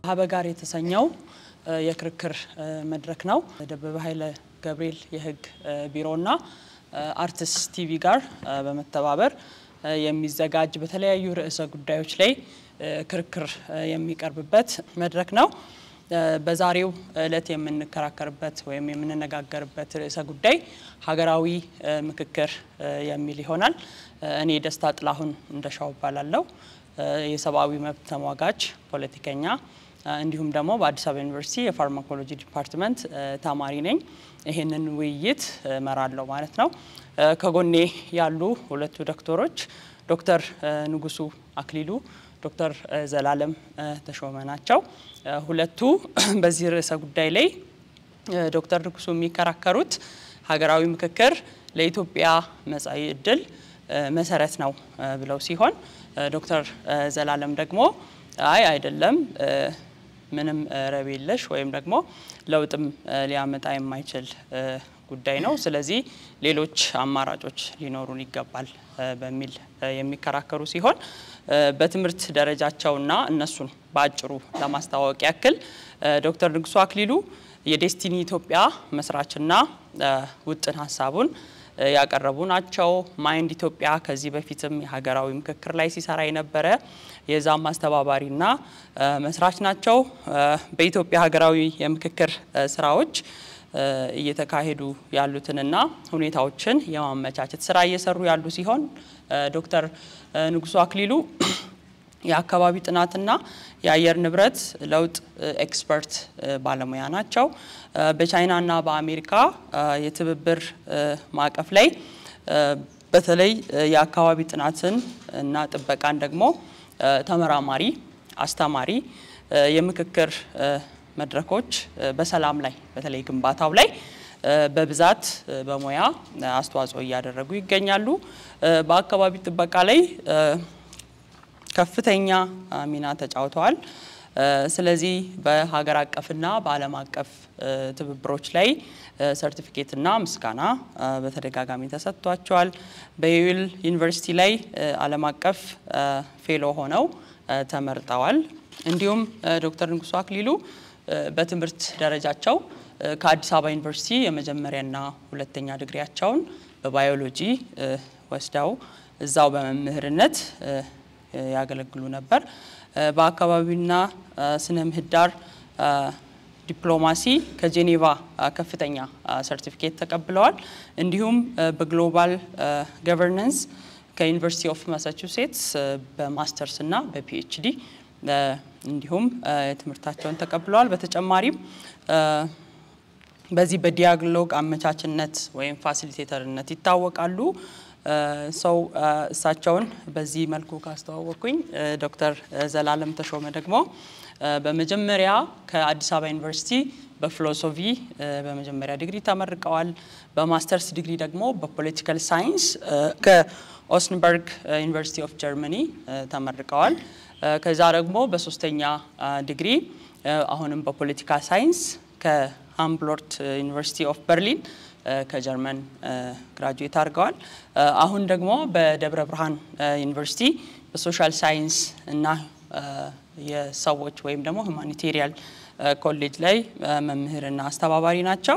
ሀበጋር የተሰኘው የክርክር መድረክ ነው። ደበበ ኃይለ ገብርኤል የህግ ቢሮና አርትስ ቲቪ ጋር በመተባበር የሚዘጋጅ በተለያዩ ርዕሰ ጉዳዮች ላይ ክርክር የሚቀርብበት መድረክ ነው። በዛሬው ዕለት የምንከራከርበት ወይም የምንነጋገርበት ርዕሰ ጉዳይ ሀገራዊ ምክክር የሚል ይሆናል። እኔ ደስታ ጥላሁን እንደሻው እባላለሁ። የሰብአዊ መብት ተሟጋች ፖለቲከኛ እንዲሁም ደግሞ በአዲስ አበባ ዩኒቨርሲቲ የፋርማኮሎጂ ዲፓርትመንት ተማሪ ነኝ። ይህንን ውይይት እመራለሁ ማለት ነው። ከጎኔ ያሉ ሁለቱ ዶክተሮች ዶክተር ንጉሱ አክሊሉ፣ ዶክተር ዘላለም ተሾመ ናቸው። ሁለቱ በዚህ ርዕሰ ጉዳይ ላይ ዶክተር ንጉሱ የሚከራከሩት ሀገራዊ ምክክር ለኢትዮጵያ መጻኢ ዕድል መሰረት ነው ብለው ሲሆን ዶክተር ዘላለም ደግሞ አይ አይደለም ምንም ረብ የለሽ ወይም ደግሞ ለውጥም ሊያመጣ የማይችል ጉዳይ ነው፣ ስለዚህ ሌሎች አማራጮች ሊኖሩን ይገባል በሚል የሚከራከሩ ሲሆን በትምህርት ደረጃቸውና እነሱን በአጭሩ ለማስተዋወቅ ያክል ዶክተር ንጉሱ አክሊሉ የዴስቲኒ ኢትዮጵያ መስራችና ውጥን ሀሳቡን ያቀረቡ ናቸው። ማይንድ ኢትዮጵያ ከዚህ በፊትም የሀገራዊ ምክክር ላይ ሲሰራ የነበረ የዛም አስተባባሪና መስራች ናቸው። በኢትዮጵያ ሀገራዊ የምክክር ስራዎች እየተካሄዱ ያሉትንና ሁኔታዎችን የማመቻቸት ስራ እየሰሩ ያሉ ሲሆን ዶክተር ንጉሱ አክሊሉ የአካባቢ ጥናትና የአየር ንብረት ለውጥ ኤክስፐርት ባለሙያ ናቸው። በቻይናና በአሜሪካ የትብብር ማዕቀፍ ላይ በተለይ የአካባቢ ጥናትን እና ጥበቃን ደግሞ ተመራማሪ፣ አስተማሪ፣ የምክክር መድረኮች በሰላም ላይ በተለይ ግንባታው ላይ በብዛት በሙያ አስተዋጽኦ እያደረጉ ይገኛሉ። በአካባቢ ጥበቃ ላይ ከፍተኛ ሚና ተጫውተዋል። ስለዚህ በሀገር አቀፍና በዓለም አቀፍ ትብብሮች ላይ ሰርቲፊኬትና ምስጋና በተደጋጋሚ ተሰጥቷቸዋል። በዩል ዩኒቨርሲቲ ላይ ዓለም አቀፍ ፌሎ ሆነው ተመርጠዋል። እንዲሁም ዶክተር ንጉሱ አክሊሉ በትምህርት ደረጃቸው ከአዲስ አበባ ዩኒቨርሲቲ የመጀመሪያና ሁለተኛ ዲግሪያቸውን በባዮሎጂ ወስደው እዛው በመምህርነት ያገለግሉ ነበር። በአካባቢና ስነ ምህዳር ዲፕሎማሲ ከጄኔቫ ከፍተኛ ሰርቲፊኬት ተቀብለዋል። እንዲሁም በግሎባል ገቨርነንስ ከዩኒቨርሲቲ ኦፍ ማሳቹሴትስ በማስተርስ እና በፒኤችዲ እንዲሁም ትምህርታቸውን ተቀብለዋል። በተጨማሪም በዚህ በዲያሎግ አመቻችነት ወይም ፋሲሊቴተርነት ይታወቃሉ። ሰው እሳቸውን በዚህ መልኩ ካስተዋወቅኩኝ ዶክተር ዘላለም ተሾመ ደግሞ በመጀመሪያ ከአዲስ አበባ ዩኒቨርሲቲ በፊሎሶፊ በመጀመሪያ ዲግሪ ተመርቀዋል። በማስተርስ ዲግሪ ደግሞ በፖለቲካል ሳይንስ ከኦስንበርግ ዩኒቨርሲቲ ኦፍ ጀርመኒ ተመርቀዋል። ከዛ ደግሞ በሶስተኛ ዲግሪ አሁንም በፖለቲካ ሳይንስ ከሃምብሎርት ዩኒቨርሲቲ ኦፍ በርሊን ከጀርመን ግራጁዌት አድርገዋል። አሁን ደግሞ በደብረ ብርሃን ዩኒቨርሲቲ በሶሻል ሳይንስ እና የሰዎች ወይም ደግሞ ሁማኒቴሪያል ኮሌጅ ላይ መምህርና አስተባባሪ ናቸው።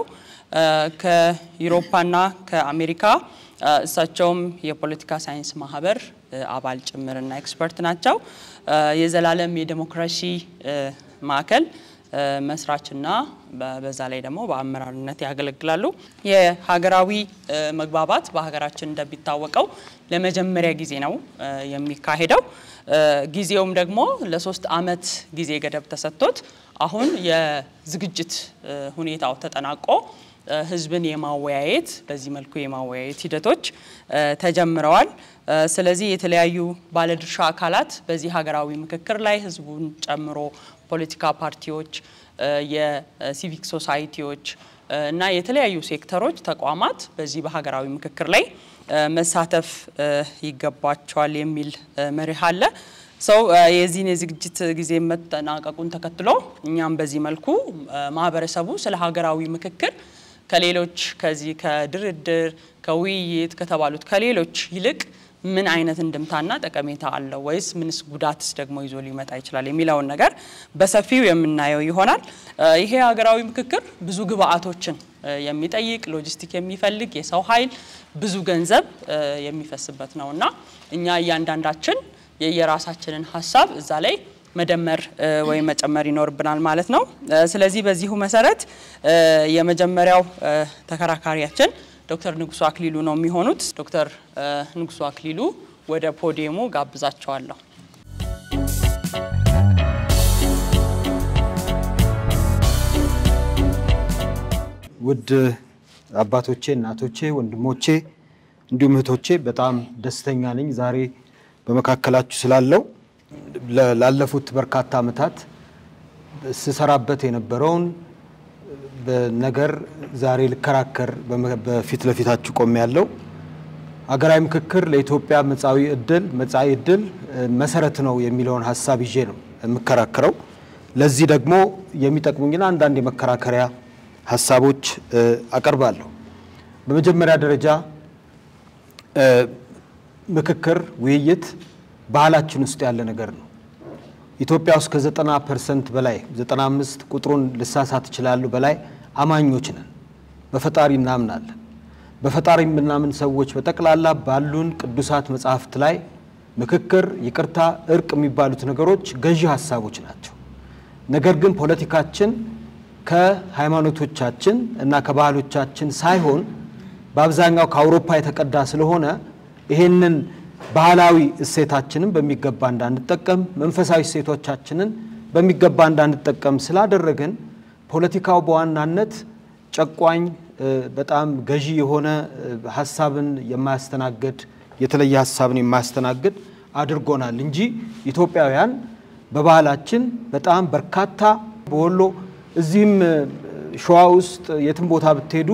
ከዩሮፓና ከአሜሪካ እሳቸውም የፖለቲካ ሳይንስ ማህበር አባል ጭምርና ኤክስፐርት ናቸው። የዘላለም የዴሞክራሲ ማዕከል መስራችና በዛ ላይ ደግሞ በአመራርነት ያገለግላሉ። የሀገራዊ መግባባት በሀገራችን እንደሚታወቀው ለመጀመሪያ ጊዜ ነው የሚካሄደው። ጊዜውም ደግሞ ለሶስት አመት ጊዜ ገደብ ተሰጥቶት አሁን የዝግጅት ሁኔታው ተጠናቆ ህዝብን የማወያየት በዚህ መልኩ የማወያየት ሂደቶች ተጀምረዋል። ስለዚህ የተለያዩ ባለድርሻ አካላት በዚህ ሀገራዊ ምክክር ላይ ህዝቡን ጨምሮ ፖለቲካ ፓርቲዎች፣ የሲቪክ ሶሳይቲዎች እና የተለያዩ ሴክተሮች፣ ተቋማት በዚህ በሀገራዊ ምክክር ላይ መሳተፍ ይገባቸዋል የሚል መርህ አለ። ሰው የዚህን የዝግጅት ጊዜ መጠናቀቁን ተከትሎ እኛም በዚህ መልኩ ማህበረሰቡ ስለ ሀገራዊ ምክክር ከሌሎች ከዚህ ከድርድር ከውይይት ከተባሉት ከሌሎች ይልቅ ምን አይነት እንድምታና ጠቀሜታ አለው ወይስ ምንስ ጉዳትስ ደግሞ ይዞ ሊመጣ ይችላል የሚለውን ነገር በሰፊው የምናየው ይሆናል። ይሄ ሀገራዊ ምክክር ብዙ ግብአቶችን የሚጠይቅ ሎጂስቲክ የሚፈልግ የሰው ኃይል ብዙ ገንዘብ የሚፈስበት ነው እና እኛ እያንዳንዳችን የየራሳችንን ሀሳብ እዛ ላይ መደመር ወይም መጨመር ይኖርብናል ማለት ነው። ስለዚህ በዚሁ መሰረት የመጀመሪያው ተከራካሪያችን ዶክተር ንጉሱ አክሊሉ ነው የሚሆኑት። ዶክተር ንጉሱ አክሊሉ ወደ ፖዲየሙ ጋብዛቸዋለሁ። ውድ አባቶቼ፣ እናቶቼ፣ ወንድሞቼ እንዲሁም እህቶቼ በጣም ደስተኛ ነኝ ዛሬ በመካከላችሁ ስላለው ላለፉት በርካታ ዓመታት ስሰራበት የነበረውን ነገር ዛሬ ልከራከር በፊት ለፊታችሁ ቆሜ ያለው ሀገራዊ ምክክር ለኢትዮጵያ መጻኢ ዕድል መጻኢ ዕድል መሰረት ነው የሚለውን ሀሳብ ይዤ ነው የምከራከረው። ለዚህ ደግሞ የሚጠቅሙኝን አንዳንድ የመከራከሪያ ሀሳቦች አቀርባለሁ። በመጀመሪያ ደረጃ ምክክር፣ ውይይት ባህላችን ውስጥ ያለ ነገር ነው። ኢትዮጵያ ውስጥ ከ90 ፐርሰንት በላይ 95 ቁጥሩን ልሳሳት እችላለሁ በላይ አማኞች ነን። በፈጣሪ እናምናለን። በፈጣሪ የምናምን ሰዎች በጠቅላላ ባሉን ቅዱሳት መጽሐፍት ላይ ምክክር፣ ይቅርታ፣ እርቅ የሚባሉት ነገሮች ገዢ ሀሳቦች ናቸው። ነገር ግን ፖለቲካችን ከሃይማኖቶቻችን እና ከባህሎቻችን ሳይሆን በአብዛኛው ከአውሮፓ የተቀዳ ስለሆነ ይሄንን ባህላዊ እሴታችንን በሚገባ እንዳንጠቀም መንፈሳዊ እሴቶቻችንን በሚገባ እንዳንጠቀም ስላደረግን ፖለቲካው በዋናነት ጨቋኝ፣ በጣም ገዢ የሆነ ሀሳብን የማያስተናግድ የተለየ ሀሳብን የማያስተናግድ አድርጎናል እንጂ ኢትዮጵያውያን በባህላችን በጣም በርካታ በወሎ እዚህም ሸዋ ውስጥ የትም ቦታ ብትሄዱ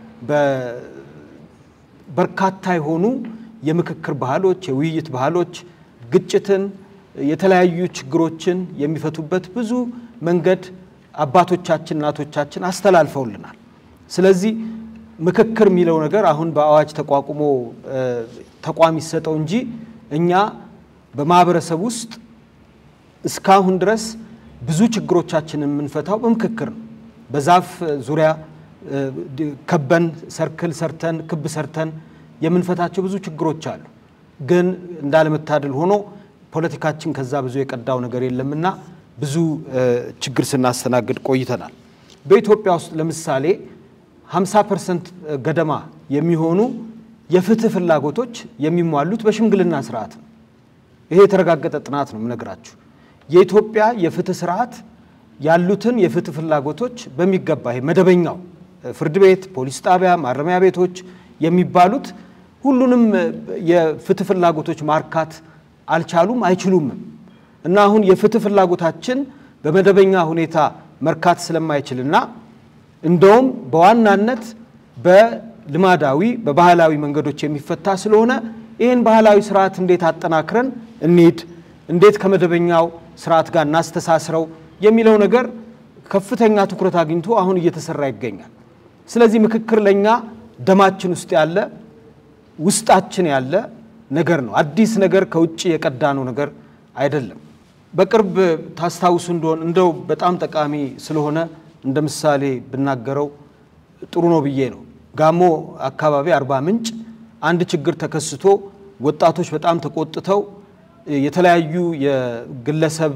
በርካታ የሆኑ የምክክር ባህሎች፣ የውይይት ባህሎች ግጭትን፣ የተለያዩ ችግሮችን የሚፈቱበት ብዙ መንገድ አባቶቻችን እናቶቻችን አስተላልፈውልናል። ስለዚህ ምክክር የሚለው ነገር አሁን በአዋጅ ተቋቁሞ ተቋም ይሰጠው እንጂ እኛ በማህበረሰብ ውስጥ እስካሁን ድረስ ብዙ ችግሮቻችንን የምንፈታው በምክክር ነው። በዛፍ ዙሪያ ከበን ሰርክል ሰርተን ክብ ሰርተን የምንፈታቸው ብዙ ችግሮች አሉ። ግን እንዳለመታደል ሆኖ ፖለቲካችን ከዛ ብዙ የቀዳው ነገር የለምና ብዙ ችግር ስናስተናግድ ቆይተናል። በኢትዮጵያ ውስጥ ለምሳሌ 50 ፐርሰንት ገደማ የሚሆኑ የፍትህ ፍላጎቶች የሚሟሉት በሽምግልና ስርዓት ነው። ይሄ የተረጋገጠ ጥናት ነው የምነግራችሁ። የኢትዮጵያ የፍትህ ስርዓት ያሉትን የፍትህ ፍላጎቶች በሚገባ ይሄ መደበኛው ፍርድ ቤት፣ ፖሊስ ጣቢያ፣ ማረሚያ ቤቶች የሚባሉት ሁሉንም የፍትህ ፍላጎቶች ማርካት አልቻሉም፣ አይችሉምም። እና አሁን የፍትህ ፍላጎታችን በመደበኛ ሁኔታ መርካት ስለማይችልና እንደውም በዋናነት በልማዳዊ በባህላዊ መንገዶች የሚፈታ ስለሆነ ይህን ባህላዊ ስርዓት እንዴት አጠናክረን እንሂድ፣ እንዴት ከመደበኛው ስርዓት ጋር እናስተሳስረው የሚለው ነገር ከፍተኛ ትኩረት አግኝቶ አሁን እየተሰራ ይገኛል። ስለዚህ ምክክር ለእኛ ደማችን ውስጥ ያለ ውስጣችን ያለ ነገር ነው። አዲስ ነገር ከውጭ የቀዳነው ነገር አይደለም። በቅርብ ታስታውሱ እንደሆን እንደው በጣም ጠቃሚ ስለሆነ እንደ ምሳሌ ብናገረው ጥሩ ነው ብዬ ነው። ጋሞ አካባቢ አርባ ምንጭ አንድ ችግር ተከስቶ ወጣቶች በጣም ተቆጥተው የተለያዩ የግለሰብ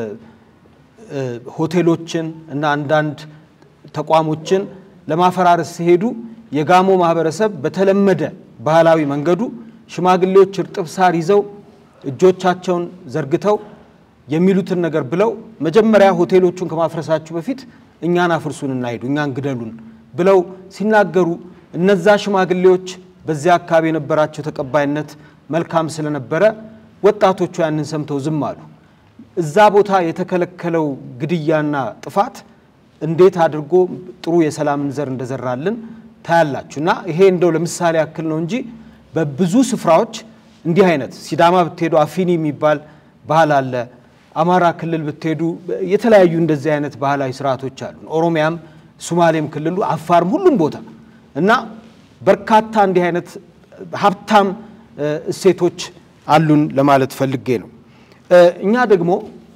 ሆቴሎችን እና አንዳንድ ተቋሞችን ለማፈራረስ ሲሄዱ የጋሞ ማህበረሰብ በተለመደ ባህላዊ መንገዱ ሽማግሌዎች እርጥብ ሳር ይዘው እጆቻቸውን ዘርግተው የሚሉትን ነገር ብለው መጀመሪያ ሆቴሎቹን ከማፍረሳችሁ በፊት እኛን አፍርሱን እናሂዱ፣ እኛን ግደሉን ብለው ሲናገሩ እነዛ ሽማግሌዎች በዚያ አካባቢ የነበራቸው ተቀባይነት መልካም ስለነበረ ወጣቶቹ ያንን ሰምተው ዝም አሉ። እዛ ቦታ የተከለከለው ግድያና ጥፋት እንዴት አድርጎ ጥሩ የሰላምን ዘር እንደዘራልን ታያላችሁ። እና ይሄ እንደው ለምሳሌ ያክል ነው እንጂ በብዙ ስፍራዎች እንዲህ አይነት ሲዳማ ብትሄዱ አፊኒ የሚባል ባህል አለ። አማራ ክልል ብትሄዱ የተለያዩ እንደዚህ አይነት ባህላዊ ስርዓቶች አሉ። ኦሮሚያም፣ ሱማሌም ክልሉ፣ አፋርም ሁሉም ቦታ እና በርካታ እንዲህ አይነት ሀብታም እሴቶች አሉን ለማለት ፈልጌ ነው። እኛ ደግሞ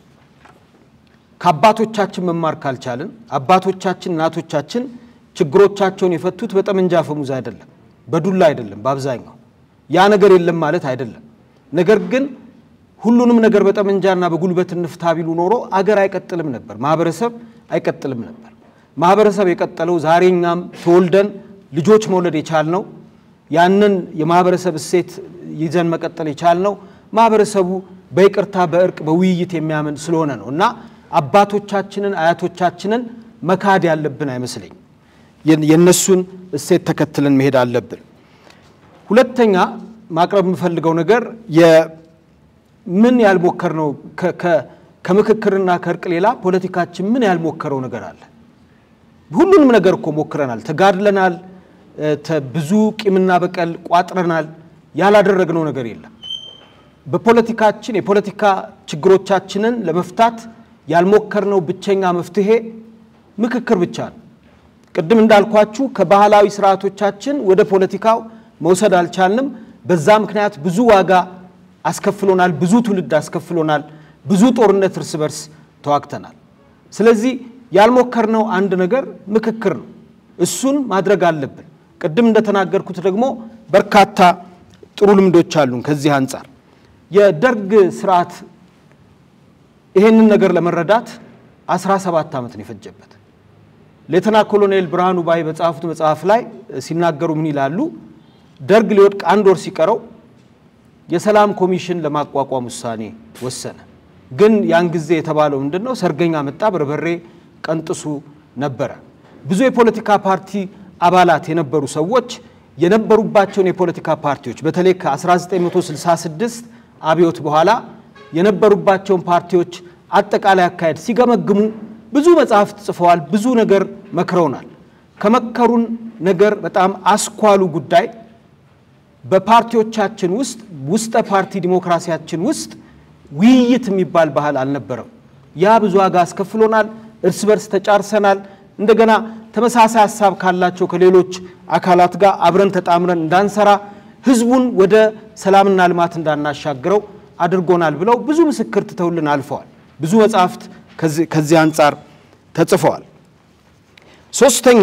ከአባቶቻችን መማር ካልቻልን አባቶቻችን እናቶቻችን ችግሮቻቸውን የፈቱት በጠመንጃ አፈሙዝ አይደለም፣ በዱላ አይደለም። በአብዛኛው ያ ነገር የለም ማለት አይደለም። ነገር ግን ሁሉንም ነገር በጠመንጃና በጉልበት እንፍታ ቢሉ ኖሮ አገር አይቀጥልም ነበር፣ ማህበረሰብ አይቀጥልም ነበር። ማህበረሰብ የቀጠለው ዛሬ እኛም ተወልደን ልጆች መውለድ የቻልነው ያንን የማህበረሰብ እሴት ይዘን መቀጠል የቻልነው ማህበረሰቡ በይቅርታ በእርቅ በውይይት የሚያምን ስለሆነ ነው እና አባቶቻችንን አያቶቻችንን መካድ ያለብን አይመስለኝ። የእነሱን እሴት ተከትለን መሄድ አለብን። ሁለተኛ ማቅረብ የምፈልገው ነገር ምን ያልሞከርነው ከምክክርና ከእርቅ ሌላ ፖለቲካችን ምን ያልሞከረው ነገር አለ? ሁሉንም ነገር እኮ ሞክረናል፣ ተጋድለናል፣ ብዙ ቂምና በቀል ቋጥረናል። ያላደረግነው ነገር የለም። በፖለቲካችን የፖለቲካ ችግሮቻችንን ለመፍታት ያልሞከርነው ብቸኛ መፍትሄ ምክክር ብቻ ነው። ቅድም እንዳልኳችሁ ከባህላዊ ስርዓቶቻችን ወደ ፖለቲካው መውሰድ አልቻልንም። በዛ ምክንያት ብዙ ዋጋ አስከፍሎናል፣ ብዙ ትውልድ አስከፍሎናል፣ ብዙ ጦርነት እርስ በርስ ተዋግተናል። ስለዚህ ያልሞከርነው አንድ ነገር ምክክር ነው። እሱን ማድረግ አለብን። ቅድም እንደተናገርኩት ደግሞ በርካታ ጥሩ ልምዶች አሉን። ከዚህ አንጻር የደርግ ስርዓት ይሄንን ነገር ለመረዳት 17 ዓመት ነው የፈጀበት። ሌተና ኮሎኔል ብርሃኑ ባይ በጻፉት መጽሐፍ ላይ ሲናገሩ ምን ይላሉ? ደርግ ሊወድቅ አንድ ወር ሲቀረው የሰላም ኮሚሽን ለማቋቋም ውሳኔ ወሰነ። ግን ያን ጊዜ የተባለው ምንድን ነው? ሰርገኛ መጣ፣ በርበሬ ቀንጥሱ ነበረ። ብዙ የፖለቲካ ፓርቲ አባላት የነበሩ ሰዎች የነበሩባቸውን የፖለቲካ ፓርቲዎች በተለይ ከ1966 አብዮት በኋላ የነበሩባቸውን ፓርቲዎች አጠቃላይ አካሄድ ሲገመግሙ ብዙ መጽሐፍት ጽፈዋል። ብዙ ነገር መክረውናል። ከመከሩን ነገር በጣም አስኳሉ ጉዳይ በፓርቲዎቻችን ውስጥ ውስጠ ፓርቲ ዲሞክራሲያችን ውስጥ ውይይት የሚባል ባህል አልነበረም። ያ ብዙ ዋጋ አስከፍሎናል። እርስ በርስ ተጫርሰናል። እንደገና ተመሳሳይ ሀሳብ ካላቸው ከሌሎች አካላት ጋር አብረን ተጣምረን እንዳንሰራ፣ ህዝቡን ወደ ሰላምና ልማት እንዳናሻግረው አድርጎናል ብለው ብዙ ምስክር ትተውልን አልፈዋል። ብዙ መጽሐፍት ከዚህ አንጻር ተጽፈዋል። ሶስተኛ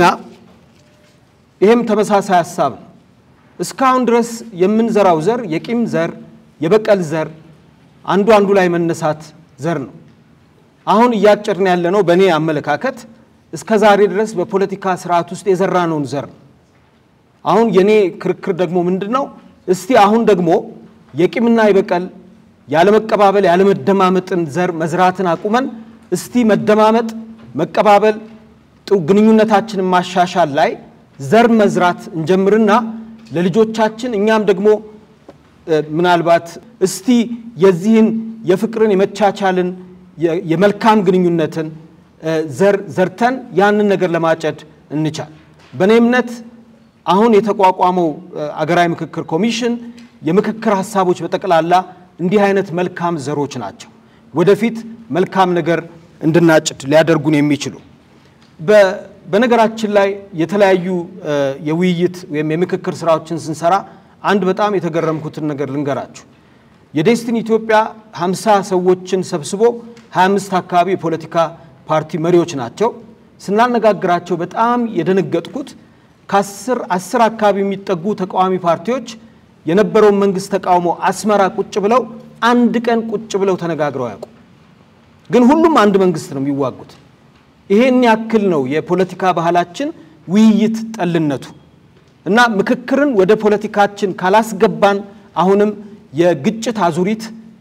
ይህም ተመሳሳይ ሀሳብ ነው። እስካሁን ድረስ የምንዘራው ዘር የቂም ዘር፣ የበቀል ዘር፣ አንዱ አንዱ ላይ መነሳት ዘር ነው። አሁን እያጨድን ያለነው በእኔ አመለካከት እስከ ዛሬ ድረስ በፖለቲካ ስርዓት ውስጥ የዘራነውን ዘር ነው። አሁን የኔ ክርክር ደግሞ ምንድን ነው? እስቲ አሁን ደግሞ የቂምና የበቀል ያለመቀባበል ያለመደማመጥን ዘር መዝራትን አቁመን እስቲ መደማመጥ፣ መቀባበል፣ ጥሩ ግንኙነታችንን ማሻሻል ላይ ዘር መዝራት እንጀምርና ለልጆቻችን እኛም ደግሞ ምናልባት እስቲ የዚህን የፍቅርን የመቻቻልን የመልካም ግንኙነትን ዘር ዘርተን ያንን ነገር ለማጨድ እንቻል። በእኔ እምነት አሁን የተቋቋመው አገራዊ ምክክር ኮሚሽን የምክክር ሀሳቦች በጠቅላላ እንዲህ አይነት መልካም ዘሮች ናቸው። ወደፊት መልካም ነገር እንድናጭድ ሊያደርጉን የሚችሉ በነገራችን ላይ የተለያዩ የውይይት ወይም የምክክር ስራዎችን ስንሰራ አንድ በጣም የተገረምኩትን ነገር ልንገራችሁ። የዴስቲኒ ኢትዮጵያ 50 ሰዎችን ሰብስቦ 25 አካባቢ የፖለቲካ ፓርቲ መሪዎች ናቸው። ስናነጋግራቸው በጣም የደነገጥኩት ከአስር አስር አካባቢ የሚጠጉ ተቃዋሚ ፓርቲዎች የነበረውን መንግስት ተቃውሞ አስመራ ቁጭ ብለው አንድ ቀን ቁጭ ብለው ተነጋግረው ያውቁ። ግን ሁሉም አንድ መንግስት ነው የሚዋጉት። ይሄን ያክል ነው የፖለቲካ ባህላችን ውይይት ጠልነቱ እና ምክክርን ወደ ፖለቲካችን ካላስገባን አሁንም የግጭት አዙሪት፣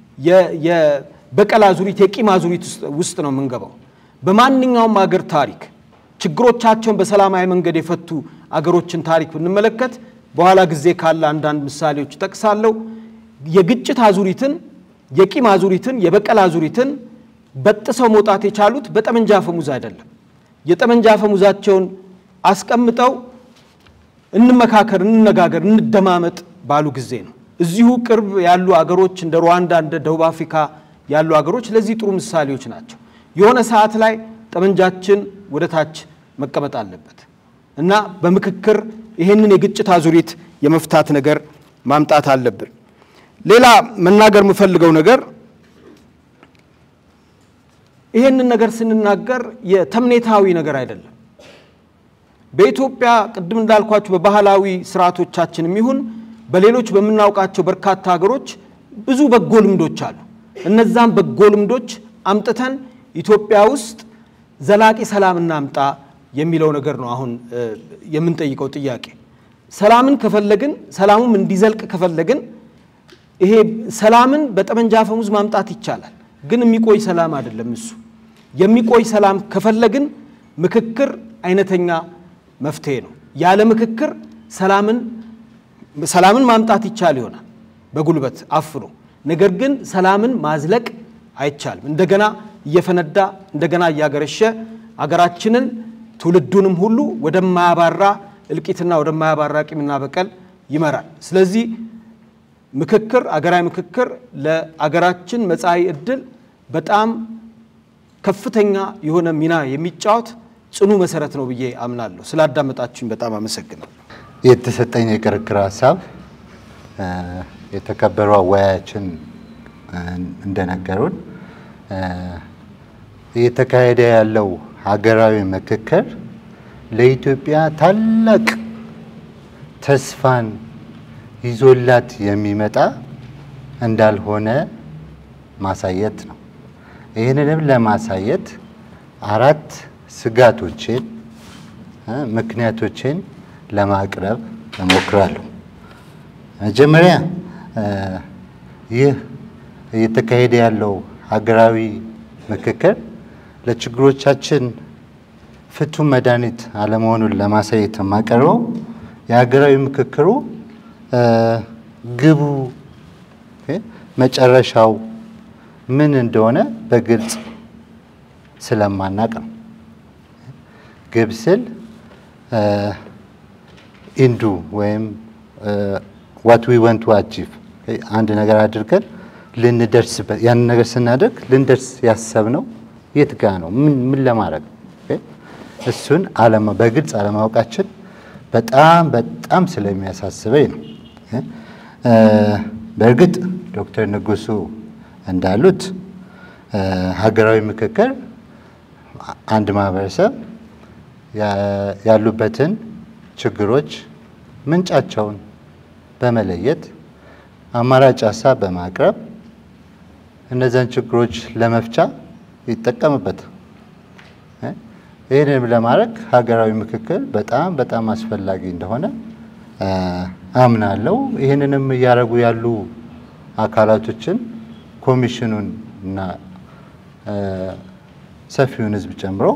የበቀል አዙሪት፣ የቂም አዙሪት ውስጥ ነው የምንገባው። በማንኛውም አገር ታሪክ ችግሮቻቸውን በሰላማዊ መንገድ የፈቱ አገሮችን ታሪክ ብንመለከት በኋላ ጊዜ ካለ አንዳንድ ምሳሌዎች ጠቅሳለሁ። የግጭት አዙሪትን፣ የቂም አዙሪትን፣ የበቀል አዙሪትን በጥሰው መውጣት የቻሉት በጠመንጃ አፈሙዝ አይደለም። የጠመንጃ አፈሙዛቸውን አስቀምጠው እንመካከር፣ እንነጋገር፣ እንደማመጥ ባሉ ጊዜ ነው። እዚሁ ቅርብ ያሉ አገሮች እንደ ሩዋንዳ፣ እንደ ደቡብ አፍሪካ ያሉ አገሮች ለዚህ ጥሩ ምሳሌዎች ናቸው። የሆነ ሰዓት ላይ ጠመንጃችን ወደ ታች መቀመጥ አለበት እና በምክክር ይህንን የግጭት አዙሪት የመፍታት ነገር ማምጣት አለብን። ሌላ መናገር የምፈልገው ነገር ይሄንን ነገር ስንናገር የተምኔታዊ ነገር አይደለም። በኢትዮጵያ ቅድም እንዳልኳችሁ በባህላዊ ስርዓቶቻችንም ይሁን በሌሎች በምናውቃቸው በርካታ ሀገሮች ብዙ በጎ ልምዶች አሉ። እነዛም በጎ ልምዶች አምጥተን ኢትዮጵያ ውስጥ ዘላቂ ሰላም እናምጣ የሚለው ነገር ነው አሁን የምንጠይቀው ጥያቄ። ሰላምን ከፈለግን ሰላሙም እንዲዘልቅ ከፈለግን ይሄ ሰላምን በጠመንጃ አፈሙዝ ማምጣት ይቻላል፣ ግን የሚቆይ ሰላም አይደለም እሱ። የሚቆይ ሰላም ከፈለግን ምክክር አይነተኛ መፍትሄ ነው። ያለ ምክክር ሰላምን ሰላምን ማምጣት ይቻል ይሆናል በጉልበት አፍኖ፣ ነገር ግን ሰላምን ማዝለቅ አይቻልም። እንደገና እየፈነዳ እንደገና እያገረሸ አገራችንን ትውልዱንም ሁሉ ወደማያባራ እልቂትና ወደማያባራ ቂምና በቀል ይመራል። ስለዚህ ምክክር አገራዊ ምክክር ለአገራችን መጻኢ ዕድል በጣም ከፍተኛ የሆነ ሚና የሚጫወት ጽኑ መሰረት ነው ብዬ አምናለሁ። ስላዳመጣችሁኝ በጣም አመሰግናለሁ። የተሰጠኝ የክርክር ሀሳብ የተከበሩ አወያያችን እንደነገሩን እየተካሄደ ያለው ሀገራዊ ምክክር ለኢትዮጵያ ታላቅ ተስፋን ይዞላት የሚመጣ እንዳልሆነ ማሳየት ነው። ይህንንም ለማሳየት አራት ስጋቶችን፣ ምክንያቶችን ለማቅረብ እሞክራለሁ። መጀመሪያ ይህ እየተካሄደ ያለው ሀገራዊ ምክክር ለችግሮቻችን ፍቱን መድኃኒት አለመሆኑን ለማሳየት የማቀርበው የሀገራዊ ምክክሩ ግቡ መጨረሻው ምን እንደሆነ በግልጽ ስለማናቅ ነው። ግብ ስል ኢንዱ ወይም ዋት ዊ ወንት ቱ አቺቭ አንድ ነገር አድርገን ልንደርስበት ያንን ነገር ስናደርግ ልንደርስ ያሰብነው የት ጋ ነው? ምን ለማድረግ ነው? እሱን በግልጽ አለማወቃችን በጣም በጣም ስለሚያሳስበኝ ነው። በእርግጥ ዶክተር ንጉሱ እንዳሉት ሀገራዊ ምክክር አንድ ማህበረሰብ ያሉበትን ችግሮች ምንጫቸውን በመለየት አማራጭ ሀሳብ በማቅረብ እነዚያን ችግሮች ለመፍቻ ይጠቀምበት። ይህንንም ለማድረግ ሀገራዊ ምክክር በጣም በጣም አስፈላጊ እንደሆነ አምናለሁ። ይህንንም እያደረጉ ያሉ አካላቶችን ኮሚሽኑን እና ሰፊውን ሕዝብ ጨምሮ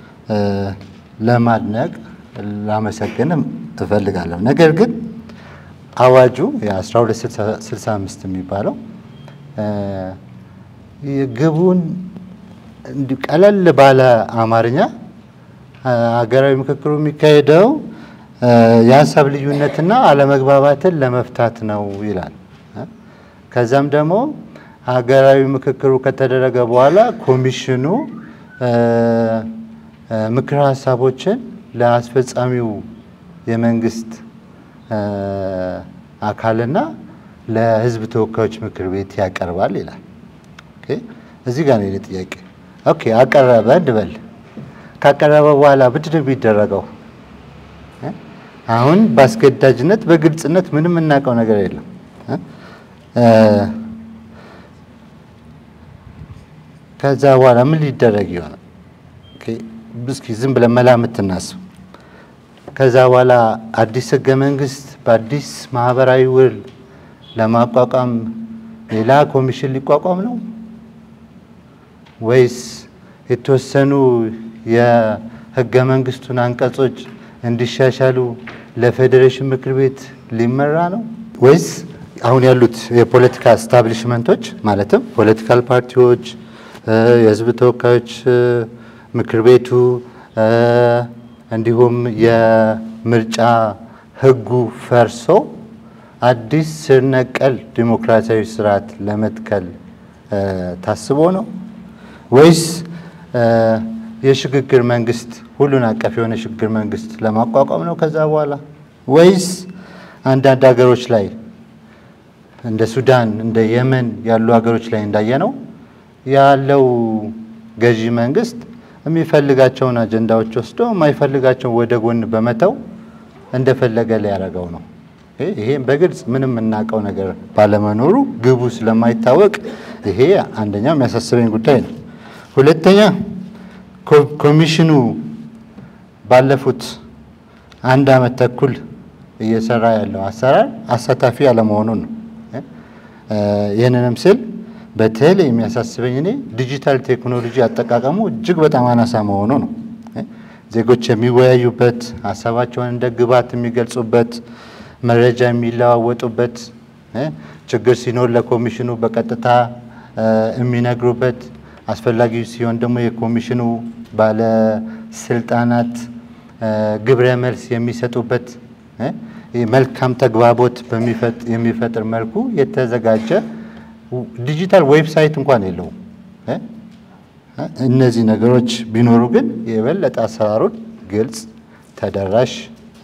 ለማድነቅ ላመሰግንም እፈልጋለሁ። ነገር ግን አዋጁ የ1265 የሚባለው ግቡን እንዲሁ ቀለል ባለ አማርኛ ሀገራዊ ምክክሩ የሚካሄደው የሀሳብ ልዩነትና አለመግባባትን ለመፍታት ነው ይላል። ከዛም ደግሞ ሀገራዊ ምክክሩ ከተደረገ በኋላ ኮሚሽኑ ምክር ሀሳቦችን ለአስፈጻሚው የመንግስት አካልና ለህዝብ ተወካዮች ምክር ቤት ያቀርባል ይላል። እዚህ ጋር ነው የእኔ ጥያቄ። ኦኬ አቀረበ እንበል። ካቀረበ በኋላ ምንድን ነው የሚደረገው? አሁን በአስገዳጅነት በግልጽነት ምንም የምናውቀው ነገር የለም። ከዛ በኋላ ምን ሊደረግ ይሆናል? እስኪ ዝም ብለን መላምት እናስብ። ከዛ በኋላ አዲስ ህገ መንግስት በአዲስ ማህበራዊ ውል ለማቋቋም ሌላ ኮሚሽን ሊቋቋም ነው ወይስ የተወሰኑ የህገ መንግስቱን አንቀጾች እንዲሻሻሉ ለፌዴሬሽን ምክር ቤት ሊመራ ነው ወይስ አሁን ያሉት የፖለቲካ ስታብሊሽመንቶች ማለትም ፖለቲካል ፓርቲዎች፣ የህዝብ ተወካዮች ምክር ቤቱ እንዲሁም የምርጫ ህጉ ፈርሶ አዲስ ስር ነቀል ዲሞክራሲያዊ ስርዓት ለመትከል ታስቦ ነው ወይስ የሽግግር መንግስት ሁሉን አቀፍ የሆነ ሽግግር መንግስት ለማቋቋም ነው ከዛ በኋላ ወይስ አንዳንድ ሀገሮች ላይ እንደ ሱዳን እንደ የመን ያሉ ሀገሮች ላይ እንዳየነው ያለው ገዢ መንግስት የሚፈልጋቸውን አጀንዳዎች ወስዶ የማይፈልጋቸውን ወደ ጎን በመተው እንደፈለገ ሊያደርገው ነው። ይሄም በግልጽ ምንም የምናውቀው ነገር ባለመኖሩ ግቡ ስለማይታወቅ ይሄ አንደኛው የሚያሳስበኝ ጉዳይ ነው። ሁለተኛ ኮሚሽኑ ባለፉት አንድ ዓመት ተኩል እየሰራ ያለው አሰራር አሳታፊ አለመሆኑን ነው። ይህንንም ስል በተለይ የሚያሳስበኝ እኔ ዲጂታል ቴክኖሎጂ አጠቃቀሙ እጅግ በጣም አናሳ መሆኑ ነው። ዜጎች የሚወያዩበት፣ ሀሳባቸውን እንደ ግብዓት የሚገልጹበት፣ መረጃ የሚለዋወጡበት፣ ችግር ሲኖር ለኮሚሽኑ በቀጥታ የሚነግሩበት፣ አስፈላጊ ሲሆን ደግሞ የኮሚሽኑ ባለስልጣናት ግብረ መልስ የሚሰጡበት መልካም ተግባቦት የሚፈጥር መልኩ የተዘጋጀ ዲጂታል ዌብሳይት እንኳን የለውም። እነዚህ ነገሮች ቢኖሩ ግን የበለጠ አሰራሩን ግልጽ፣ ተደራሽ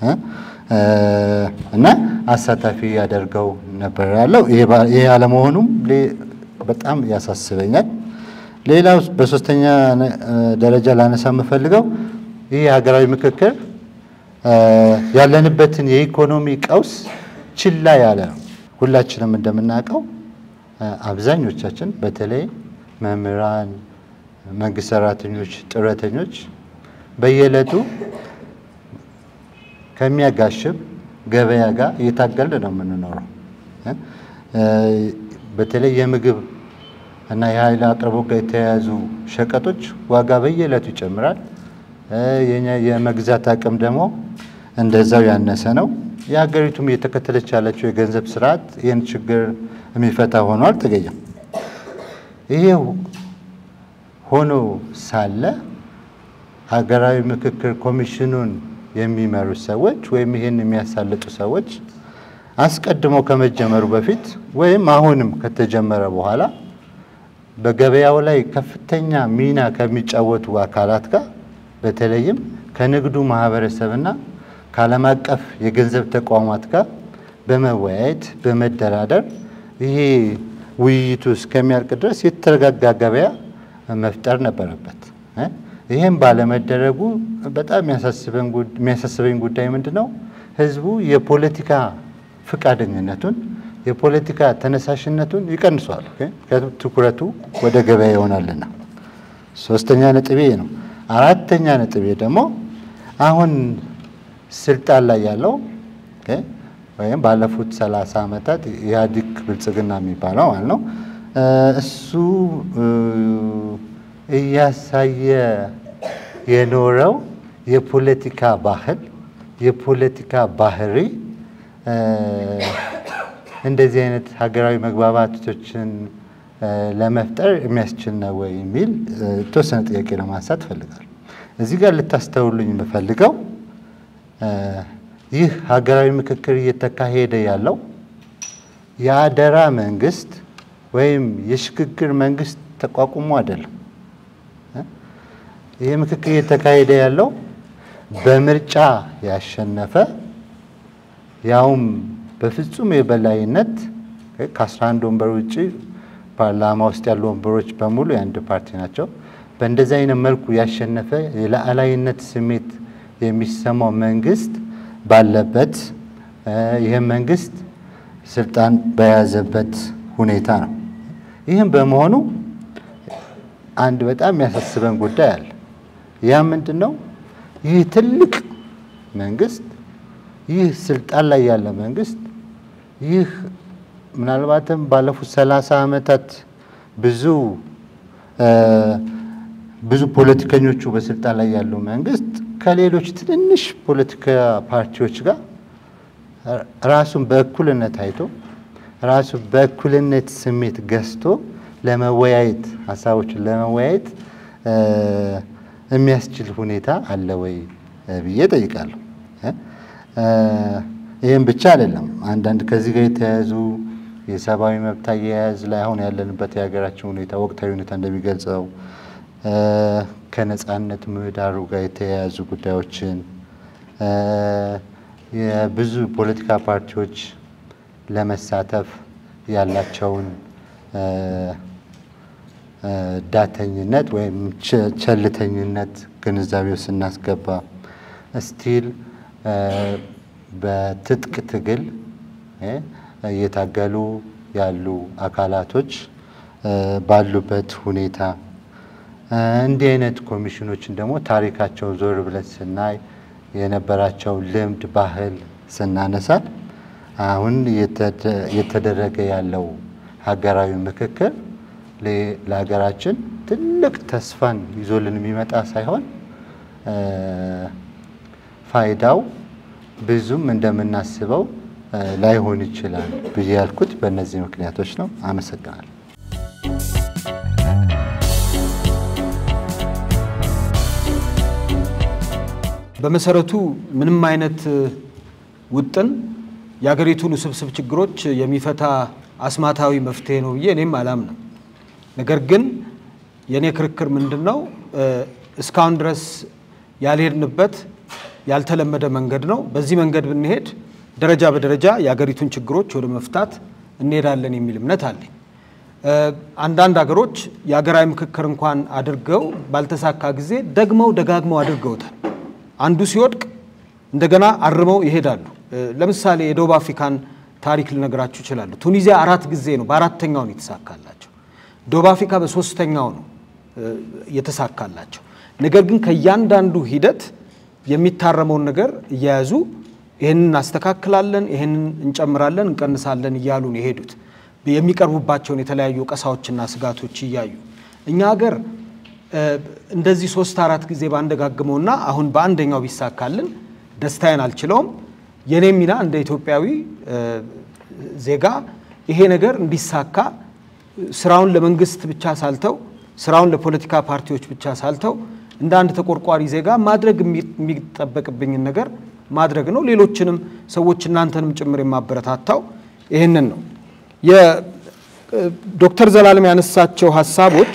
እና አሳታፊ ያደርገው ነበር ያለው። ይሄ አለመሆኑም በጣም ያሳስበኛል። ሌላው በሶስተኛ ደረጃ ላነሳ የምፈልገው ይህ ሀገራዊ ምክክር ያለንበትን የኢኮኖሚ ቀውስ ችላ ያለ ነው። ሁላችንም እንደምናውቀው አብዛኞቻችን በተለይ መምህራን፣ መንግስት ሰራተኞች፣ ጡረተኞች በየዕለቱ ከሚያጋሽብ ገበያ ጋር እየታገልን ነው የምንኖረው። በተለይ የምግብ እና የኃይል አቅርቦት ጋር የተያያዙ ሸቀጦች ዋጋ በየዕለቱ ይጨምራል። የኛ የመግዛት አቅም ደግሞ እንደዛው ያነሰ ነው። የሀገሪቱም እየተከተለች ያለችው የገንዘብ ስርዓት ይህን ችግር የሚፈታ ሆኖ አልተገኘም። ይሄ ሆኖ ሳለ ሀገራዊ ምክክር ኮሚሽኑን የሚመሩ ሰዎች ወይም ይህን የሚያሳልጡ ሰዎች አስቀድሞ ከመጀመሩ በፊት ወይም አሁንም ከተጀመረ በኋላ በገበያው ላይ ከፍተኛ ሚና ከሚጫወቱ አካላት ጋር በተለይም ከንግዱ ማህበረሰብና ከዓለም አቀፍ የገንዘብ ተቋማት ጋር በመወያየት በመደራደር ይሄ ውይይቱ እስከሚያልቅ ድረስ የተረጋጋ ገበያ መፍጠር ነበረበት። ይህም ባለመደረጉ በጣም የሚያሳስበኝ ጉዳይ ምንድን ነው? ህዝቡ የፖለቲካ ፈቃደኝነቱን የፖለቲካ ተነሳሽነቱን ይቀንሷል። ትኩረቱ ወደ ገበያ ይሆናልና ሶስተኛ ነጥቤ ነው። አራተኛ ነጥቤ ደግሞ አሁን ስልጣን ላይ ያለው ወይም ባለፉት ሰላሳ ዓመታት ኢህአዴግ ብልጽግና የሚባለው ማለት ነው እሱ እያሳየ የኖረው የፖለቲካ ባህል የፖለቲካ ባህሪ እንደዚህ አይነት ሀገራዊ መግባባቶችን ለመፍጠር የሚያስችል ነው ወይ የሚል የተወሰነ ጥያቄ ለማንሳት እፈልጋለሁ። እዚህ ጋር ልታስተውሉኝ የምፈልገው ይህ ሀገራዊ ምክክር እየተካሄደ ያለው የአደራ መንግስት ወይም የሽግግር መንግስት ተቋቁሞ አይደለም። ይህ ምክክር እየተካሄደ ያለው በምርጫ ያሸነፈ ያውም በፍጹም የበላይነት ከ11 ወንበር ውጭ ፓርላማ ውስጥ ያሉ ወንበሮች በሙሉ የአንድ ፓርቲ ናቸው። በእንደዚህ አይነት መልኩ ያሸነፈ የላዕላይነት ስሜት የሚሰማው መንግስት ባለበት ይህም መንግስት ስልጣን በያዘበት ሁኔታ ነው። ይህም በመሆኑ አንድ በጣም የሚያሳስበን ጉዳይ አለ። ያ ምንድን ነው? ይህ ትልቅ መንግስት ይህ ስልጣን ላይ ያለ መንግስት ይህ ምናልባትም ባለፉት ሰላሳ ዓመታት ብዙ ብዙ ፖለቲከኞቹ በስልጣን ላይ ያለው መንግስት ከሌሎች ትንንሽ ፖለቲካ ፓርቲዎች ጋር ራሱን በእኩልነት አይቶ ራሱን በእኩልነት ስሜት ገዝቶ ለመወያየት ሀሳቦችን ለመወያየት የሚያስችል ሁኔታ አለ ወይ ብዬ ጠይቃለሁ። ይህም ብቻ አይደለም። አንዳንድ ከዚህ ጋር የተያያዙ የሰብአዊ መብት አያያዝ ላይ አሁን ያለንበት የሀገራችን ሁኔታ ወቅታዊ ሁኔታ እንደሚገልጸው ከነጻነት ምህዳሩ ጋር የተያያዙ ጉዳዮችን የብዙ ፖለቲካ ፓርቲዎች ለመሳተፍ ያላቸውን ዳተኝነት ወይም ቸልተኝነት ግንዛቤው ስናስገባ ስቲል በትጥቅ ትግል እየታገሉ ያሉ አካላቶች ባሉበት ሁኔታ እንዲህ አይነት ኮሚሽኖችን ደግሞ ታሪካቸው ዞር ብለን ስናይ የነበራቸው ልምድ፣ ባህል ስናነሳል አሁን እየተደረገ ያለው ሀገራዊ ምክክር ለሀገራችን ትልቅ ተስፋን ይዞልን የሚመጣ ሳይሆን ፋይዳው ብዙም እንደምናስበው ላይሆን ይችላል ብዬ ያልኩት በእነዚህ ምክንያቶች ነው። አመሰግናለሁ። በመሰረቱ ምንም አይነት ውጥን የሀገሪቱን ውስብስብ ችግሮች የሚፈታ አስማታዊ መፍትሄ ነው ብዬ እኔም አላምንም። ነገር ግን የእኔ ክርክር ምንድን ነው? እስካሁን ድረስ ያልሄድንበት ያልተለመደ መንገድ ነው። በዚህ መንገድ ብንሄድ ደረጃ በደረጃ የሀገሪቱን ችግሮች ወደ መፍታት እንሄዳለን የሚል እምነት አለኝ። አንዳንድ ሀገሮች የሀገራዊ ምክክር እንኳን አድርገው ባልተሳካ ጊዜ ደግመው ደጋግመው አድርገውታል። አንዱ ሲወድቅ እንደገና አርመው ይሄዳሉ። ለምሳሌ የደቡብ አፍሪካን ታሪክ ልነግራችሁ ይችላሉ። ቱኒዚያ አራት ጊዜ ነው፣ በአራተኛው ነው የተሳካላቸው። ደቡብ አፍሪካ በሶስተኛው ነው የተሳካላቸው። ነገር ግን ከእያንዳንዱ ሂደት የሚታረመውን ነገር እየያዙ ይህንን እናስተካክላለን፣ ይህንን እንጨምራለን፣ እንቀንሳለን እያሉ ነው የሄዱት የሚቀርቡባቸውን የተለያዩ ወቀሳዎችና ስጋቶች እያዩ እኛ ሀገር እንደዚህ ሶስት አራት ጊዜ ባንደጋግመውና አሁን በአንደኛው ቢሳካልን ደስታዬን አልችለውም። የኔ ሚና እንደ ኢትዮጵያዊ ዜጋ ይሄ ነገር እንዲሳካ ስራውን ለመንግስት ብቻ ሳልተው ስራውን ለፖለቲካ ፓርቲዎች ብቻ ሳልተው እንደ አንድ ተቆርቋሪ ዜጋ ማድረግ የሚጠበቅብኝን ነገር ማድረግ ነው። ሌሎችንም ሰዎች እናንተንም ጭምር የማበረታታው ይህንን ነው። የዶክተር ዘላለም ያነሳቸው ሀሳቦች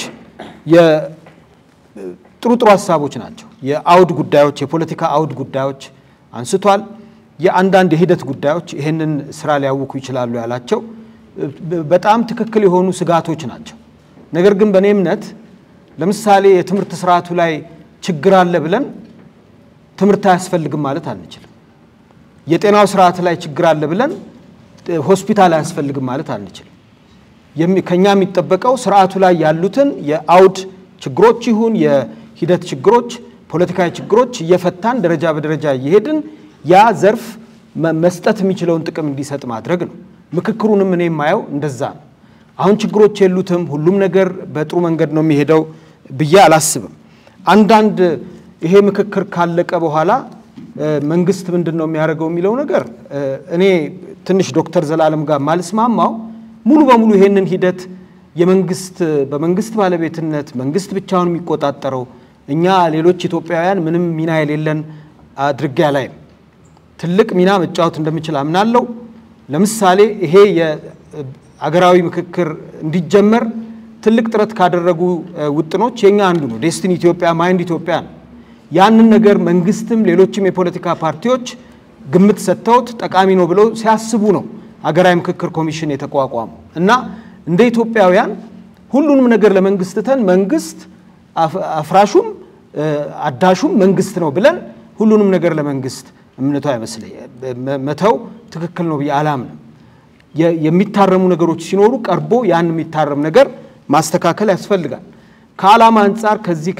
ጥሩ ጥሩ ሀሳቦች ናቸው። የአውድ ጉዳዮች፣ የፖለቲካ አውድ ጉዳዮች አንስቷል። የአንዳንድ የሂደት ጉዳዮች ይህንን ስራ ሊያውኩ ይችላሉ ያላቸው በጣም ትክክል የሆኑ ስጋቶች ናቸው። ነገር ግን በእኔ እምነት ለምሳሌ የትምህርት ስርዓቱ ላይ ችግር አለ ብለን ትምህርት አያስፈልግም ማለት አንችልም። የጤናው ስርዓት ላይ ችግር አለ ብለን ሆስፒታል አያስፈልግም ማለት አንችልም። ከኛ የሚጠበቀው ስርዓቱ ላይ ያሉትን የአውድ ችግሮች ይሁን የሂደት ችግሮች፣ ፖለቲካዊ ችግሮች እየፈታን ደረጃ በደረጃ እየሄድን ያ ዘርፍ መስጠት የሚችለውን ጥቅም እንዲሰጥ ማድረግ ነው። ምክክሩንም እኔ የማየው እንደዛ ነው። አሁን ችግሮች የሉትም፣ ሁሉም ነገር በጥሩ መንገድ ነው የሚሄደው ብዬ አላስብም። አንዳንድ ይሄ ምክክር ካለቀ በኋላ መንግስት ምንድን ነው የሚያደርገው የሚለው ነገር እኔ ትንሽ ዶክተር ዘላለም ጋር ማልስማማው ሙሉ በሙሉ ይሄንን ሂደት የመንግስት በመንግስት ባለቤትነት መንግስት ብቻውን የሚቆጣጠረው እኛ ሌሎች ኢትዮጵያውያን ምንም ሚና የሌለን አድርጌ አላይም። ትልቅ ሚና መጫወት እንደምችል አምናለሁ። ለምሳሌ ይሄ የአገራዊ ምክክር እንዲጀመር ትልቅ ጥረት ካደረጉ ውጥኖች የኛ አንዱ ነው። ዴስቲኒ ኢትዮጵያ ማይንድ ኢትዮጵያ ነው። ያንን ነገር መንግስትም ሌሎችም የፖለቲካ ፓርቲዎች ግምት ሰጥተውት ጠቃሚ ነው ብለው ሲያስቡ ነው አገራዊ ምክክር ኮሚሽን የተቋቋሙ እና እንደ ኢትዮጵያውያን ሁሉንም ነገር ለመንግስት ትተን መንግስት አፍራሹም አዳሹም መንግስት ነው ብለን ሁሉንም ነገር ለመንግስት እምነቱ አይመስለኝ መተው ትክክል ነው ብዬ አላምንም። የሚታረሙ ነገሮች ሲኖሩ ቀርቦ ያን የሚታረም ነገር ማስተካከል ያስፈልጋል። ከዓላማ አንጻር ከዚህ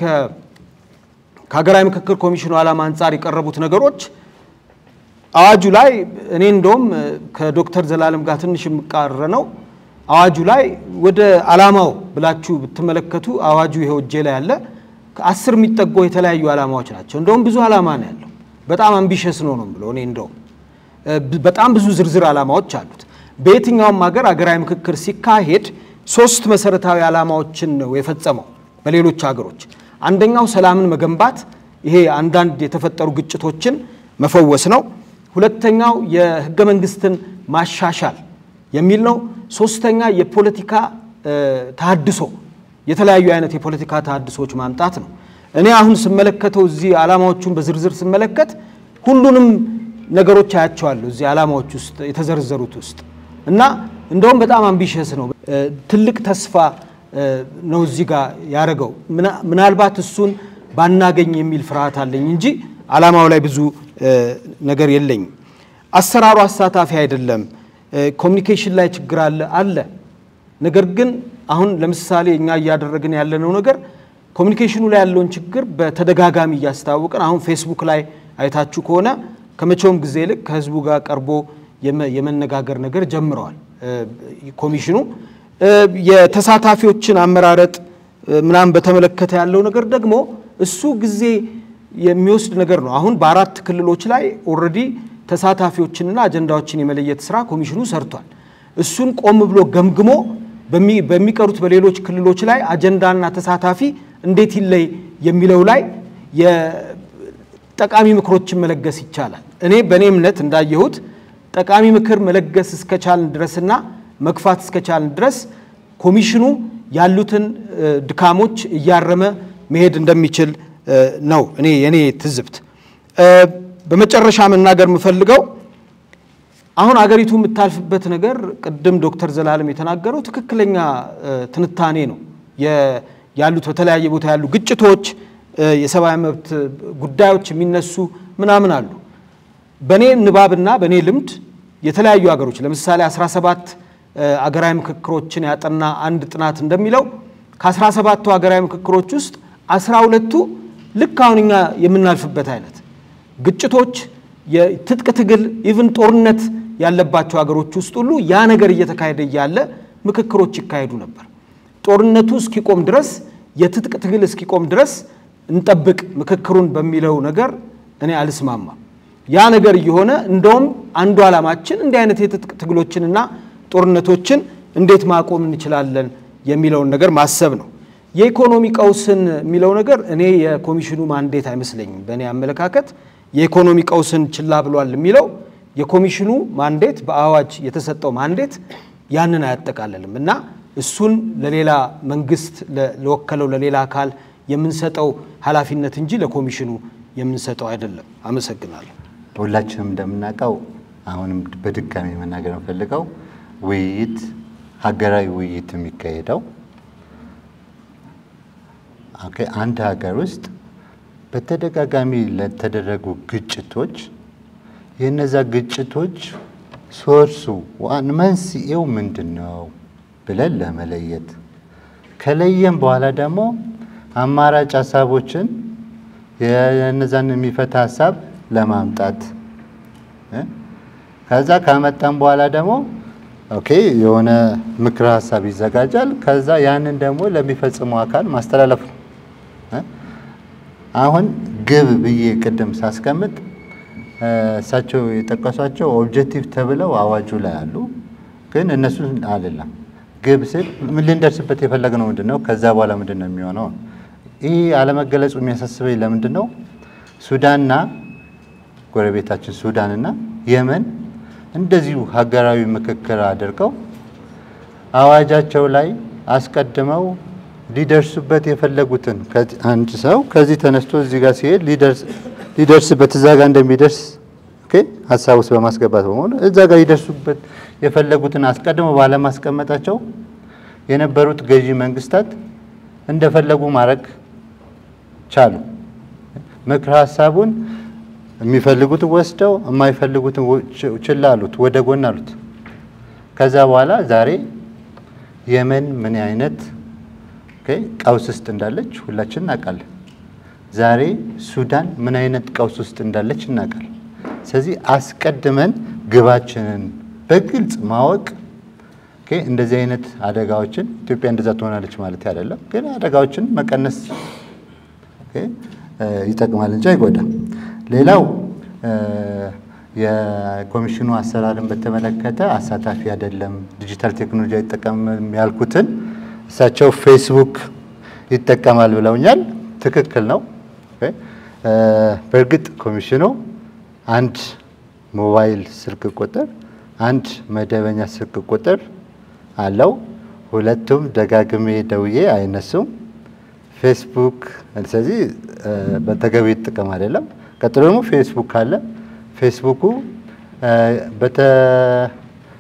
ከሀገራዊ ምክክር ኮሚሽኑ ዓላማ አንጻር የቀረቡት ነገሮች አዋጁ ላይ እኔ እንደውም ከዶክተር ዘላለም ጋር ትንሽ የምቃረነው አዋጁ ላይ ወደ ዓላማው ብላችሁ ብትመለከቱ አዋጁ ይኸው እጄ ላይ ያለ አስር የሚጠጉ የተለያዩ ዓላማዎች ናቸው። እንደውም ብዙ ዓላማ ነው ያለው። በጣም አምቢሸስ ነው ነው ብሎ እኔ እንደውም በጣም ብዙ ዝርዝር ዓላማዎች አሉት። በየትኛውም ሀገር ሀገራዊ ምክክር ሲካሄድ ሶስት መሰረታዊ ዓላማዎችን ነው የፈጸመው በሌሎች ሀገሮች። አንደኛው ሰላምን መገንባት፣ ይሄ አንዳንድ የተፈጠሩ ግጭቶችን መፈወስ ነው። ሁለተኛው የህገ መንግስትን ማሻሻል የሚል ነው። ሶስተኛ የፖለቲካ ተሃድሶ የተለያዩ አይነት የፖለቲካ ተሃድሶች ማምጣት ነው። እኔ አሁን ስመለከተው እዚህ ዓላማዎቹን በዝርዝር ስመለከት ሁሉንም ነገሮች አያቸዋለሁ እዚህ ዓላማዎች ውስጥ የተዘረዘሩት ውስጥ እና እንደውም በጣም አምቢሽስ ነው። ትልቅ ተስፋ ነው እዚህ ጋር ያደረገው። ምናልባት እሱን ባናገኝ የሚል ፍርሃት አለኝ እንጂ አላማው ላይ ብዙ ነገር የለኝም። አሰራሩ አሳታፊ አይደለም። ኮሚኒኬሽን ላይ ችግር አለ አለ። ነገር ግን አሁን ለምሳሌ እኛ እያደረግን ያለነው ነገር ኮሚኒኬሽኑ ላይ ያለውን ችግር በተደጋጋሚ እያስታወቅን አሁን ፌስቡክ ላይ አይታችሁ ከሆነ ከመቼውም ጊዜ ይልቅ ከህዝቡ ጋር ቀርቦ የመነጋገር ነገር ጀምረዋል ኮሚሽኑ። የተሳታፊዎችን አመራረጥ ምናምን በተመለከተ ያለው ነገር ደግሞ እሱ ጊዜ የሚወስድ ነገር ነው። አሁን በአራት ክልሎች ላይ ኦልሬዲ ተሳታፊዎችንና አጀንዳዎችን የመለየት ስራ ኮሚሽኑ ሰርቷል። እሱን ቆም ብሎ ገምግሞ በሚቀሩት በሌሎች ክልሎች ላይ አጀንዳና ተሳታፊ እንዴት ይለይ የሚለው ላይ ጠቃሚ ምክሮችን መለገስ ይቻላል። እኔ በእኔ እምነት እንዳየሁት ጠቃሚ ምክር መለገስ እስከቻልን ድረስና መግፋት እስከቻልን ድረስ ኮሚሽኑ ያሉትን ድካሞች እያረመ መሄድ እንደሚችል ነው እኔ የኔ ትዝብት። በመጨረሻ መናገር የምፈልገው አሁን አገሪቱ የምታልፍበት ነገር ቅድም ዶክተር ዘላለም የተናገረው ትክክለኛ ትንታኔ ነው። ያሉት በተለያየ ቦታ ያሉ ግጭቶች፣ የሰብአዊ መብት ጉዳዮች የሚነሱ ምናምን አሉ። በእኔ ንባብና በእኔ ልምድ የተለያዩ ሀገሮች ለምሳሌ 17 አገራዊ ምክክሮችን ያጠና አንድ ጥናት እንደሚለው ከ17ቱ ሀገራዊ ምክክሮች ውስጥ 12ቱ ልክ አሁን እኛ የምናልፍበት አይነት ግጭቶች፣ የትጥቅ ትግል፣ ኢቭን ጦርነት ያለባቸው ሀገሮች ውስጥ ሁሉ ያ ነገር እየተካሄደ እያለ ምክክሮች ይካሄዱ ነበር። ጦርነቱ እስኪቆም ድረስ የትጥቅ ትግል እስኪቆም ድረስ እንጠብቅ ምክክሩን በሚለው ነገር እኔ አልስማማም። ያ ነገር እየሆነ እንደውም አንዱ ዓላማችን እንዲህ አይነት የትጥቅ ትግሎችንና ጦርነቶችን እንዴት ማቆም እንችላለን የሚለውን ነገር ማሰብ ነው። የኢኮኖሚ ቀውስን የሚለው ነገር እኔ የኮሚሽኑ ማንዴት አይመስለኝም። በእኔ አመለካከት የኢኮኖሚ ቀውስን ችላ ብሏል የሚለው የኮሚሽኑ ማንዴት በአዋጅ የተሰጠው ማንዴት ያንን አያጠቃልልም እና እሱን ለሌላ መንግስት ለወከለው ለሌላ አካል የምንሰጠው ኃላፊነት እንጂ ለኮሚሽኑ የምንሰጠው አይደለም። አመሰግናለሁ። ሁላችንም እንደምናውቀው አሁንም በድጋሚ መናገር የምፈልገው ውይይት ሀገራዊ ውይይት የሚካሄደው አንድ ሀገር ውስጥ በተደጋጋሚ ለተደረጉ ግጭቶች የእነዛ ግጭቶች ሶርሱ ዋን መንስኤው ምንድን ነው ብለን ለመለየት ከለየም በኋላ ደግሞ አማራጭ ሀሳቦችን የእነዛን የሚፈታ ሀሳብ ለማምጣት ከዛ ካመጣም በኋላ ደግሞ ኦኬ የሆነ ምክረ ሀሳብ ይዘጋጃል። ከዛ ያንን ደግሞ ለሚፈጽመው አካል ማስተላለፍ ነው። አሁን ግብ ብዬ ቅድም ሳስቀምጥ እሳቸው የጠቀሷቸው ኦብጀክቲቭ ተብለው አዋጁ ላይ አሉ፣ ግን እነሱ አይደለም። ግብ ስል ምን ልንደርስበት የፈለግነው ምንድን ነው? ከዛ በኋላ ምንድን ነው የሚሆነው? ይህ አለመገለጹ የሚያሳስበኝ ለምንድን ነው? ሱዳንና ጎረቤታችን ሱዳንና የመን እንደዚሁ ሀገራዊ ምክክር አድርገው አዋጃቸው ላይ አስቀድመው ሊደርሱበት የፈለጉትን አንድ ሰው ከዚህ ተነስቶ እዚህ ጋር ሲሄድ ሊደርስበት እዛ ጋር እንደሚደርስ ሀሳብ ውስጥ በማስገባት በመሆኑ እዛ ጋር ሊደርሱበት የፈለጉትን አስቀድመው ባለማስቀመጣቸው የነበሩት ገዢ መንግስታት እንደፈለጉ ማድረግ ቻሉ። ምክር ሀሳቡን የሚፈልጉትን ወስደው የማይፈልጉትን ችላ አሉት፣ ወደ ጎን አሉት። ከዛ በኋላ ዛሬ የመን ምን አይነት ቀውስ ውስጥ እንዳለች ሁላችን እናውቃለን። ዛሬ ሱዳን ምን አይነት ቀውስ ውስጥ እንዳለች እናውቃለን። ስለዚህ አስቀድመን ግባችንን በግልጽ ማወቅ እንደዚህ አይነት አደጋዎችን ኢትዮጵያ እንደዛ ትሆናለች ማለት አይደለም፣ ግን አደጋዎችን መቀነስ ይጠቅማል እንጂ አይጎዳም። ሌላው የኮሚሽኑ አሰራርን በተመለከተ አሳታፊ አይደለም፣ ዲጂታል ቴክኖሎጂ አይጠቀምም ያልኩትን እሳቸው ፌስቡክ ይጠቀማል ብለውኛል። ትክክል ነው። በእርግጥ ኮሚሽኑ አንድ ሞባይል ስልክ ቁጥር፣ አንድ መደበኛ ስልክ ቁጥር አለው። ሁለቱም ደጋግሜ ደውዬ አይነሱም። ፌስቡክ ስለዚህ በተገቢ ጥቅም አይደለም። ቀጥሎ ደግሞ ፌስቡክ አለ። ፌስቡኩ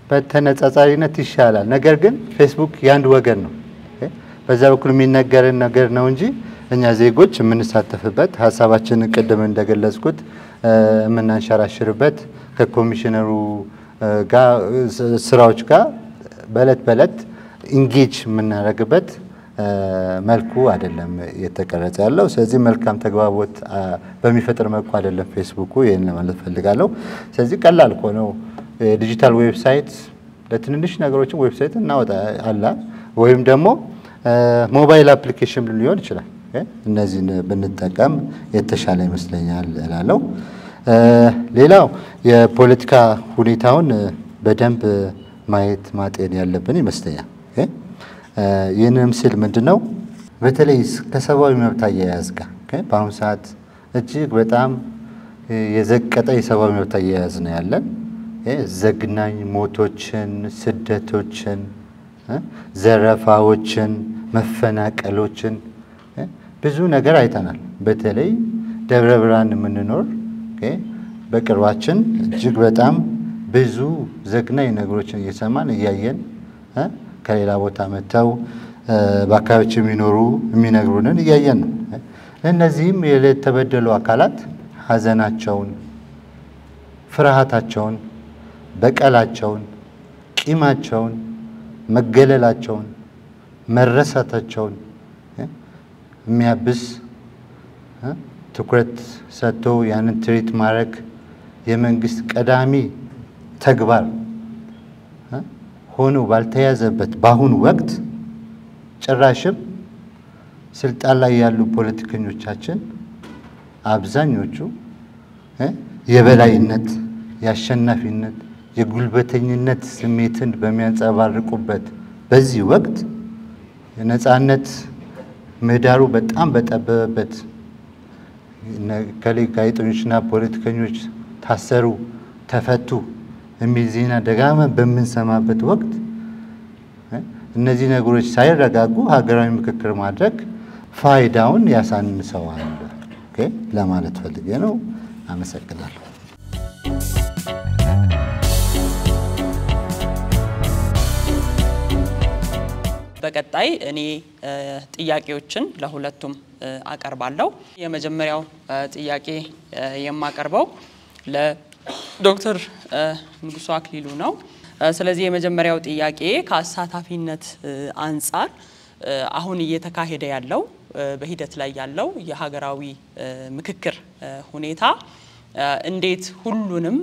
በተነጻጻሪነት ይሻላል። ነገር ግን ፌስቡክ የአንድ ወገን ነው። በዛ በኩል የሚነገርን ነገር ነው እንጂ እኛ ዜጎች የምንሳተፍበት ሀሳባችንን ቅድም እንደገለጽኩት የምናንሸራሽርበት ከኮሚሽነሩ ጋር ስራዎች ጋር በእለት በእለት ኢንጌጅ የምናደርግበት መልኩ አይደለም የተቀረጸ ያለው። ስለዚህ መልካም ተግባቦት በሚፈጥር መልኩ አይደለም ፌስቡኩ። ይህን ለማለት ፈልጋለሁ። ስለዚህ ቀላል እኮ ነው። የዲጂታል ዌብሳይት ለትንንሽ ነገሮችን ዌብሳይት እናወጣ አላ ወይም ደግሞ ሞባይል አፕሊኬሽን ሊሆን ይችላል። እነዚህን ብንጠቀም የተሻለ ይመስለኛል እላለሁ። ሌላው የፖለቲካ ሁኔታውን በደንብ ማየት ማጤን ያለብን ይመስለኛል። ይህንም ስል ምንድን ነው በተለይ ከሰብአዊ መብት አያያዝ ጋር በአሁኑ ሰዓት እጅግ በጣም የዘቀጠ የሰብአዊ መብት አያያዝ ነው ያለን። ዘግናኝ ሞቶችን፣ ስደቶችን፣ ዘረፋዎችን፣ መፈናቀሎችን ብዙ ነገር አይተናል። በተለይ ደብረ ብርሃን የምንኖር በቅርባችን እጅግ በጣም ብዙ ዘግናኝ ነገሮችን እየሰማን እያየን ከሌላ ቦታ መጥተው በአካባቢዎች የሚኖሩ የሚነግሩንን እያየን ነው። እነዚህም የተበደሉ አካላት ሐዘናቸውን፣ ፍርሃታቸውን፣ በቀላቸውን፣ ቂማቸውን፣ መገለላቸውን፣ መረሳታቸውን የሚያብስ ትኩረት ሰጥቶ ያንን ትሪት ማድረግ የመንግስት ቀዳሚ ተግባር ሆኖ ባልተያዘበት በአሁኑ ወቅት ጭራሽም ስልጣን ላይ ያሉ ፖለቲከኞቻችን አብዛኞቹ የበላይነት፣ የአሸናፊነት፣ የጉልበተኝነት ስሜትን በሚያንጸባርቁበት በዚህ ወቅት የነፃነት ምህዳሩ በጣም በጠበበበት ከሌ ጋዜጠኞችና ፖለቲከኞች ታሰሩ፣ ተፈቱ የሚል ዜና ደጋግመን በምንሰማበት ወቅት እነዚህ ነገሮች ሳይረጋጉ ሀገራዊ ምክክር ማድረግ ፋይዳውን ያሳንሰዋል ለማለት ፈልጌ ነው። አመሰግናለሁ። በቀጣይ እኔ ጥያቄዎችን ለሁለቱም አቀርባለሁ። የመጀመሪያው ጥያቄ የማቀርበው ለዶክተር ንጉሱ አክሊሉ ነው። ስለዚህ የመጀመሪያው ጥያቄ ከአሳታፊነት አንጻር አሁን እየተካሄደ ያለው በሂደት ላይ ያለው የሀገራዊ ምክክር ሁኔታ እንዴት ሁሉንም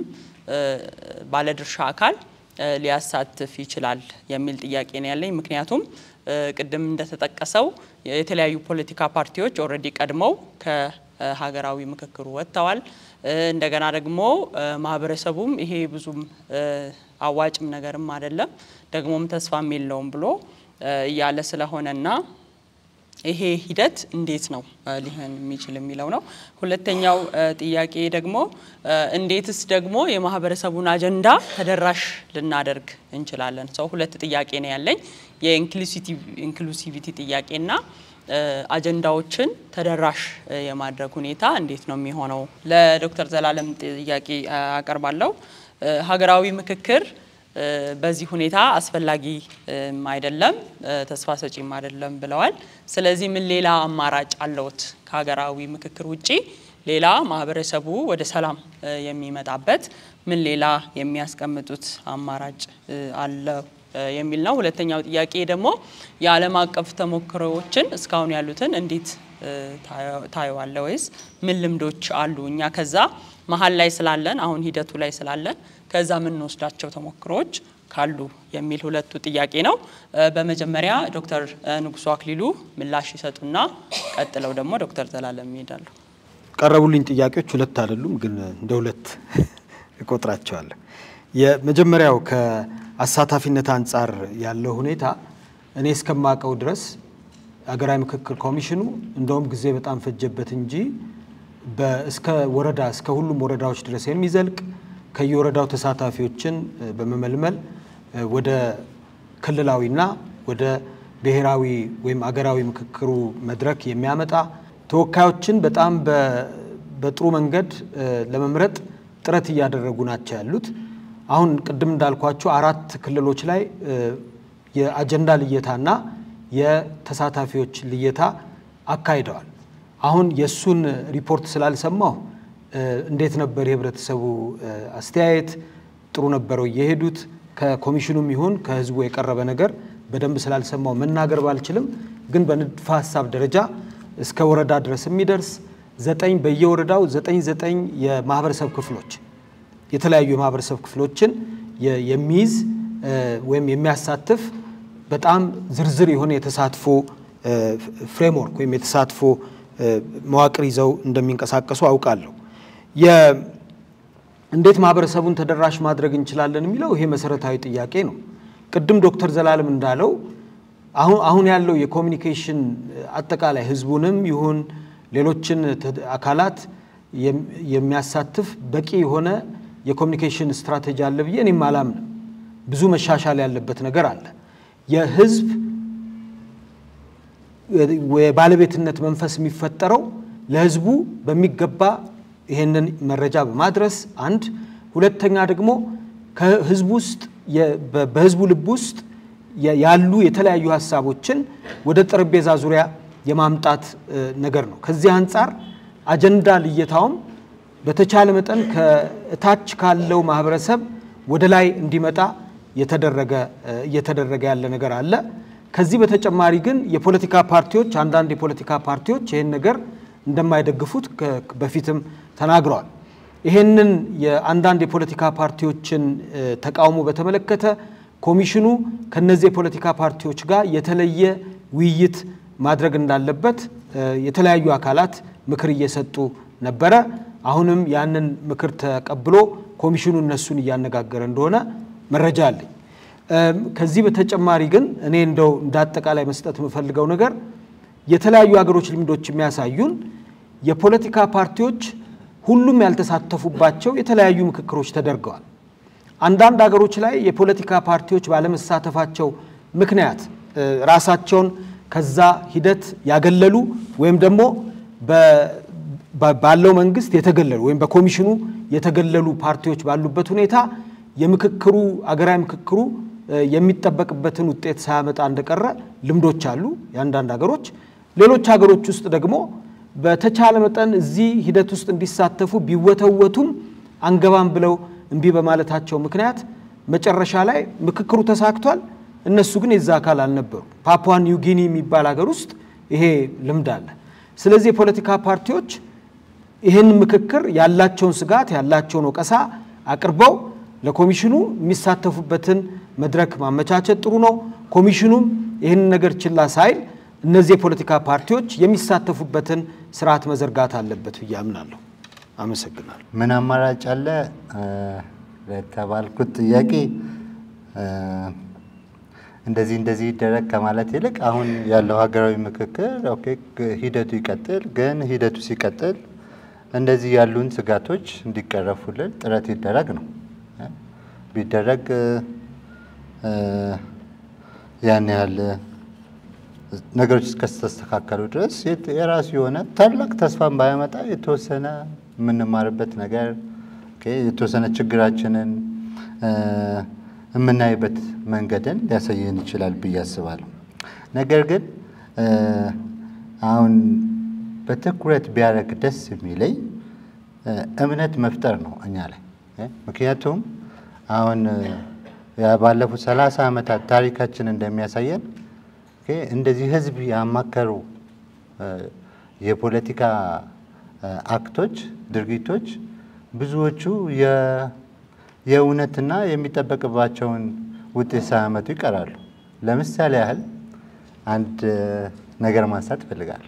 ባለድርሻ አካል ሊያሳትፍ ይችላል የሚል ጥያቄ ነው ያለኝ። ምክንያቱም ቅድም እንደተጠቀሰው የተለያዩ ፖለቲካ ፓርቲዎች ኦልሬዲ ቀድመው ከሀገራዊ ምክክሩ ወጥተዋል። እንደገና ደግሞ ማህበረሰቡም ይሄ ብዙም አዋጭም ነገርም አይደለም ደግሞም ተስፋም የለውም ብሎ እያለ ስለሆነና ይሄ ሂደት እንዴት ነው ሊሆን የሚችል የሚለው ነው። ሁለተኛው ጥያቄ ደግሞ እንዴትስ ደግሞ የማህበረሰቡን አጀንዳ ተደራሽ ልናደርግ እንችላለን? ሰው ሁለት ጥያቄ ነው ያለኝ የኢንክሉሲቪቲ ጥያቄና አጀንዳዎችን ተደራሽ የማድረግ ሁኔታ እንዴት ነው የሚሆነው? ለዶክተር ዘላለም ጥያቄ አቀርባለሁ። ሀገራዊ ምክክር በዚህ ሁኔታ አስፈላጊ አይደለም፣ ተስፋ ሰጪም አይደለም ብለዋል። ስለዚህ ምን ሌላ አማራጭ አለዎት? ከሀገራዊ ምክክር ውጪ ሌላ ማህበረሰቡ ወደ ሰላም የሚመጣበት ምን ሌላ የሚያስቀምጡት አማራጭ አለ የሚል ነው። ሁለተኛው ጥያቄ ደግሞ የዓለም አቀፍ ተሞክሮዎችን እስካሁን ያሉትን እንዴት ታየዋለ? ወይስ ምን ልምዶች አሉ? እኛ ከዛ መሀል ላይ ስላለን አሁን ሂደቱ ላይ ስላለን ከዛ የምንወስዳቸው ተሞክሮዎች ካሉ የሚል ሁለቱ ጥያቄ ነው። በመጀመሪያ ዶክተር ንጉሱ አክሊሉ ምላሽ ይሰጡና ቀጥለው ደግሞ ዶክተር ዘላለም ይሄዳሉ። ቀረቡልኝ ጥያቄዎች ሁለት አይደሉም፣ ግን እንደ ሁለት እቆጥራቸዋለሁ። የመጀመሪያው ከአሳታፊነት አንጻር ያለው ሁኔታ እኔ እስከማውቀው ድረስ ሀገራዊ ምክክር ኮሚሽኑ እንደውም ጊዜ በጣም ፈጀበት እንጂ እስከ ወረዳ እስከ ሁሉም ወረዳዎች ድረስ የሚዘልቅ ከየወረዳው ተሳታፊዎችን በመመልመል ወደ ክልላዊና ወደ ብሔራዊ ወይም አገራዊ ምክክሩ መድረክ የሚያመጣ ተወካዮችን በጣም በጥሩ መንገድ ለመምረጥ ጥረት እያደረጉ ናቸው ያሉት። አሁን ቅድም እንዳልኳቸው አራት ክልሎች ላይ የአጀንዳ ልየታና የተሳታፊዎች ልየታ አካሂደዋል። አሁን የእሱን ሪፖርት ስላልሰማሁ እንዴት ነበር የህብረተሰቡ አስተያየት? ጥሩ ነበረው እየሄዱት ከኮሚሽኑም ይሁን ከህዝቡ የቀረበ ነገር በደንብ ስላልሰማው መናገር ባልችልም፣ ግን በንድፈ ሀሳብ ደረጃ እስከ ወረዳ ድረስ የሚደርስ ዘጠኝ በየወረዳው ዘጠኝ ዘጠኝ የማህበረሰብ ክፍሎች የተለያዩ የማህበረሰብ ክፍሎችን የሚይዝ ወይም የሚያሳትፍ በጣም ዝርዝር የሆነ የተሳትፎ ፍሬምወርክ ወይም የተሳትፎ መዋቅር ይዘው እንደሚንቀሳቀሱ አውቃለሁ። እንዴት ማህበረሰቡን ተደራሽ ማድረግ እንችላለን የሚለው ይሄ መሰረታዊ ጥያቄ ነው። ቅድም ዶክተር ዘላለም እንዳለው አሁን አሁን ያለው የኮሚኒኬሽን አጠቃላይ ህዝቡንም ይሁን ሌሎችን አካላት የሚያሳትፍ በቂ የሆነ የኮሚኒኬሽን ስትራቴጂ አለ ብዬ እኔም አላምንም። ብዙ መሻሻል ያለበት ነገር አለ። የህዝብ የባለቤትነት መንፈስ የሚፈጠረው ለህዝቡ በሚገባ ይሄንን መረጃ በማድረስ አንድ፣ ሁለተኛ ደግሞ ከህዝቡ ውስጥ በህዝቡ ልብ ውስጥ ያሉ የተለያዩ ሀሳቦችን ወደ ጠረጴዛ ዙሪያ የማምጣት ነገር ነው። ከዚህ አንጻር አጀንዳ ልየታውም በተቻለ መጠን ከታች ካለው ማህበረሰብ ወደ ላይ እንዲመጣ እየተደረገ ያለ ነገር አለ። ከዚህ በተጨማሪ ግን የፖለቲካ ፓርቲዎች አንዳንድ የፖለቲካ ፓርቲዎች ይህን ነገር እንደማይደግፉት በፊትም ተናግረዋል። ይሄንን የአንዳንድ የፖለቲካ ፓርቲዎችን ተቃውሞ በተመለከተ ኮሚሽኑ ከነዚህ የፖለቲካ ፓርቲዎች ጋር የተለየ ውይይት ማድረግ እንዳለበት የተለያዩ አካላት ምክር እየሰጡ ነበረ። አሁንም ያንን ምክር ተቀብሎ ኮሚሽኑ እነሱን እያነጋገረ እንደሆነ መረጃ አለኝ። ከዚህ በተጨማሪ ግን እኔ እንደው እንደ አጠቃላይ መስጠት የምፈልገው ነገር የተለያዩ ሀገሮች ልምዶች የሚያሳዩን የፖለቲካ ፓርቲዎች ሁሉም ያልተሳተፉባቸው የተለያዩ ምክክሮች ተደርገዋል። አንዳንድ ሀገሮች ላይ የፖለቲካ ፓርቲዎች ባለመሳተፋቸው ምክንያት ራሳቸውን ከዛ ሂደት ያገለሉ ወይም ደግሞ ባለው መንግስት የተገለሉ ወይም በኮሚሽኑ የተገለሉ ፓርቲዎች ባሉበት ሁኔታ የምክክሩ አገራዊ ምክክሩ የሚጠበቅበትን ውጤት ሳያመጣ እንደቀረ ልምዶች አሉ የአንዳንድ ሀገሮች። ሌሎች ሀገሮች ውስጥ ደግሞ በተቻለ መጠን እዚህ ሂደት ውስጥ እንዲሳተፉ ቢወተወቱም አንገባም ብለው እምቢ በማለታቸው ምክንያት መጨረሻ ላይ ምክክሩ ተሳክቷል። እነሱ ግን የዛ አካል አልነበሩ። ፓፑዋ ኒው ጊኒ የሚባል ሀገር ውስጥ ይሄ ልምድ አለ። ስለዚህ የፖለቲካ ፓርቲዎች ይህን ምክክር ያላቸውን ስጋት ያላቸውን ወቀሳ አቅርበው ለኮሚሽኑ የሚሳተፉበትን መድረክ ማመቻቸት ጥሩ ነው። ኮሚሽኑም ይህን ነገር ችላ ሳይል እነዚህ የፖለቲካ ፓርቲዎች የሚሳተፉበትን ስርዓት መዘርጋት አለበት ብዬ አምናለሁ። አመሰግናለሁ። ምን አማራጭ አለ ለተባልኩት ጥያቄ እንደዚህ እንደዚህ ይደረግ ከማለት ይልቅ አሁን ያለው ሀገራዊ ምክክር ኦኬ ሂደቱ ይቀጥል፣ ግን ሂደቱ ሲቀጥል እንደዚህ ያሉን ስጋቶች እንዲቀረፉልን ጥረት ይደረግ ነው። ቢደረግ ያን ያህል ነገሮች እስከተስተካከሉ ድረስ የራሱ የሆነ ታላቅ ተስፋን ባያመጣ የተወሰነ የምንማርበት ነገር የተወሰነ ችግራችንን የምናይበት መንገድን ሊያሳየን ይችላል ብዬ አስባለሁ። ነገር ግን አሁን በትኩረት ቢያደርግ ደስ የሚለኝ እምነት መፍጠር ነው እኛ ላይ። ምክንያቱም አሁን ባለፉት ሰላሳ ዓመታት ታሪካችን እንደሚያሳየን እንደዚህ ህዝብ ያማከሩ የፖለቲካ አክቶች፣ ድርጊቶች ብዙዎቹ የእውነትና የሚጠበቅባቸውን ውጤት ሳያመጡ ይቀራሉ። ለምሳሌ ያህል አንድ ነገር ማንሳት እፈልጋለሁ።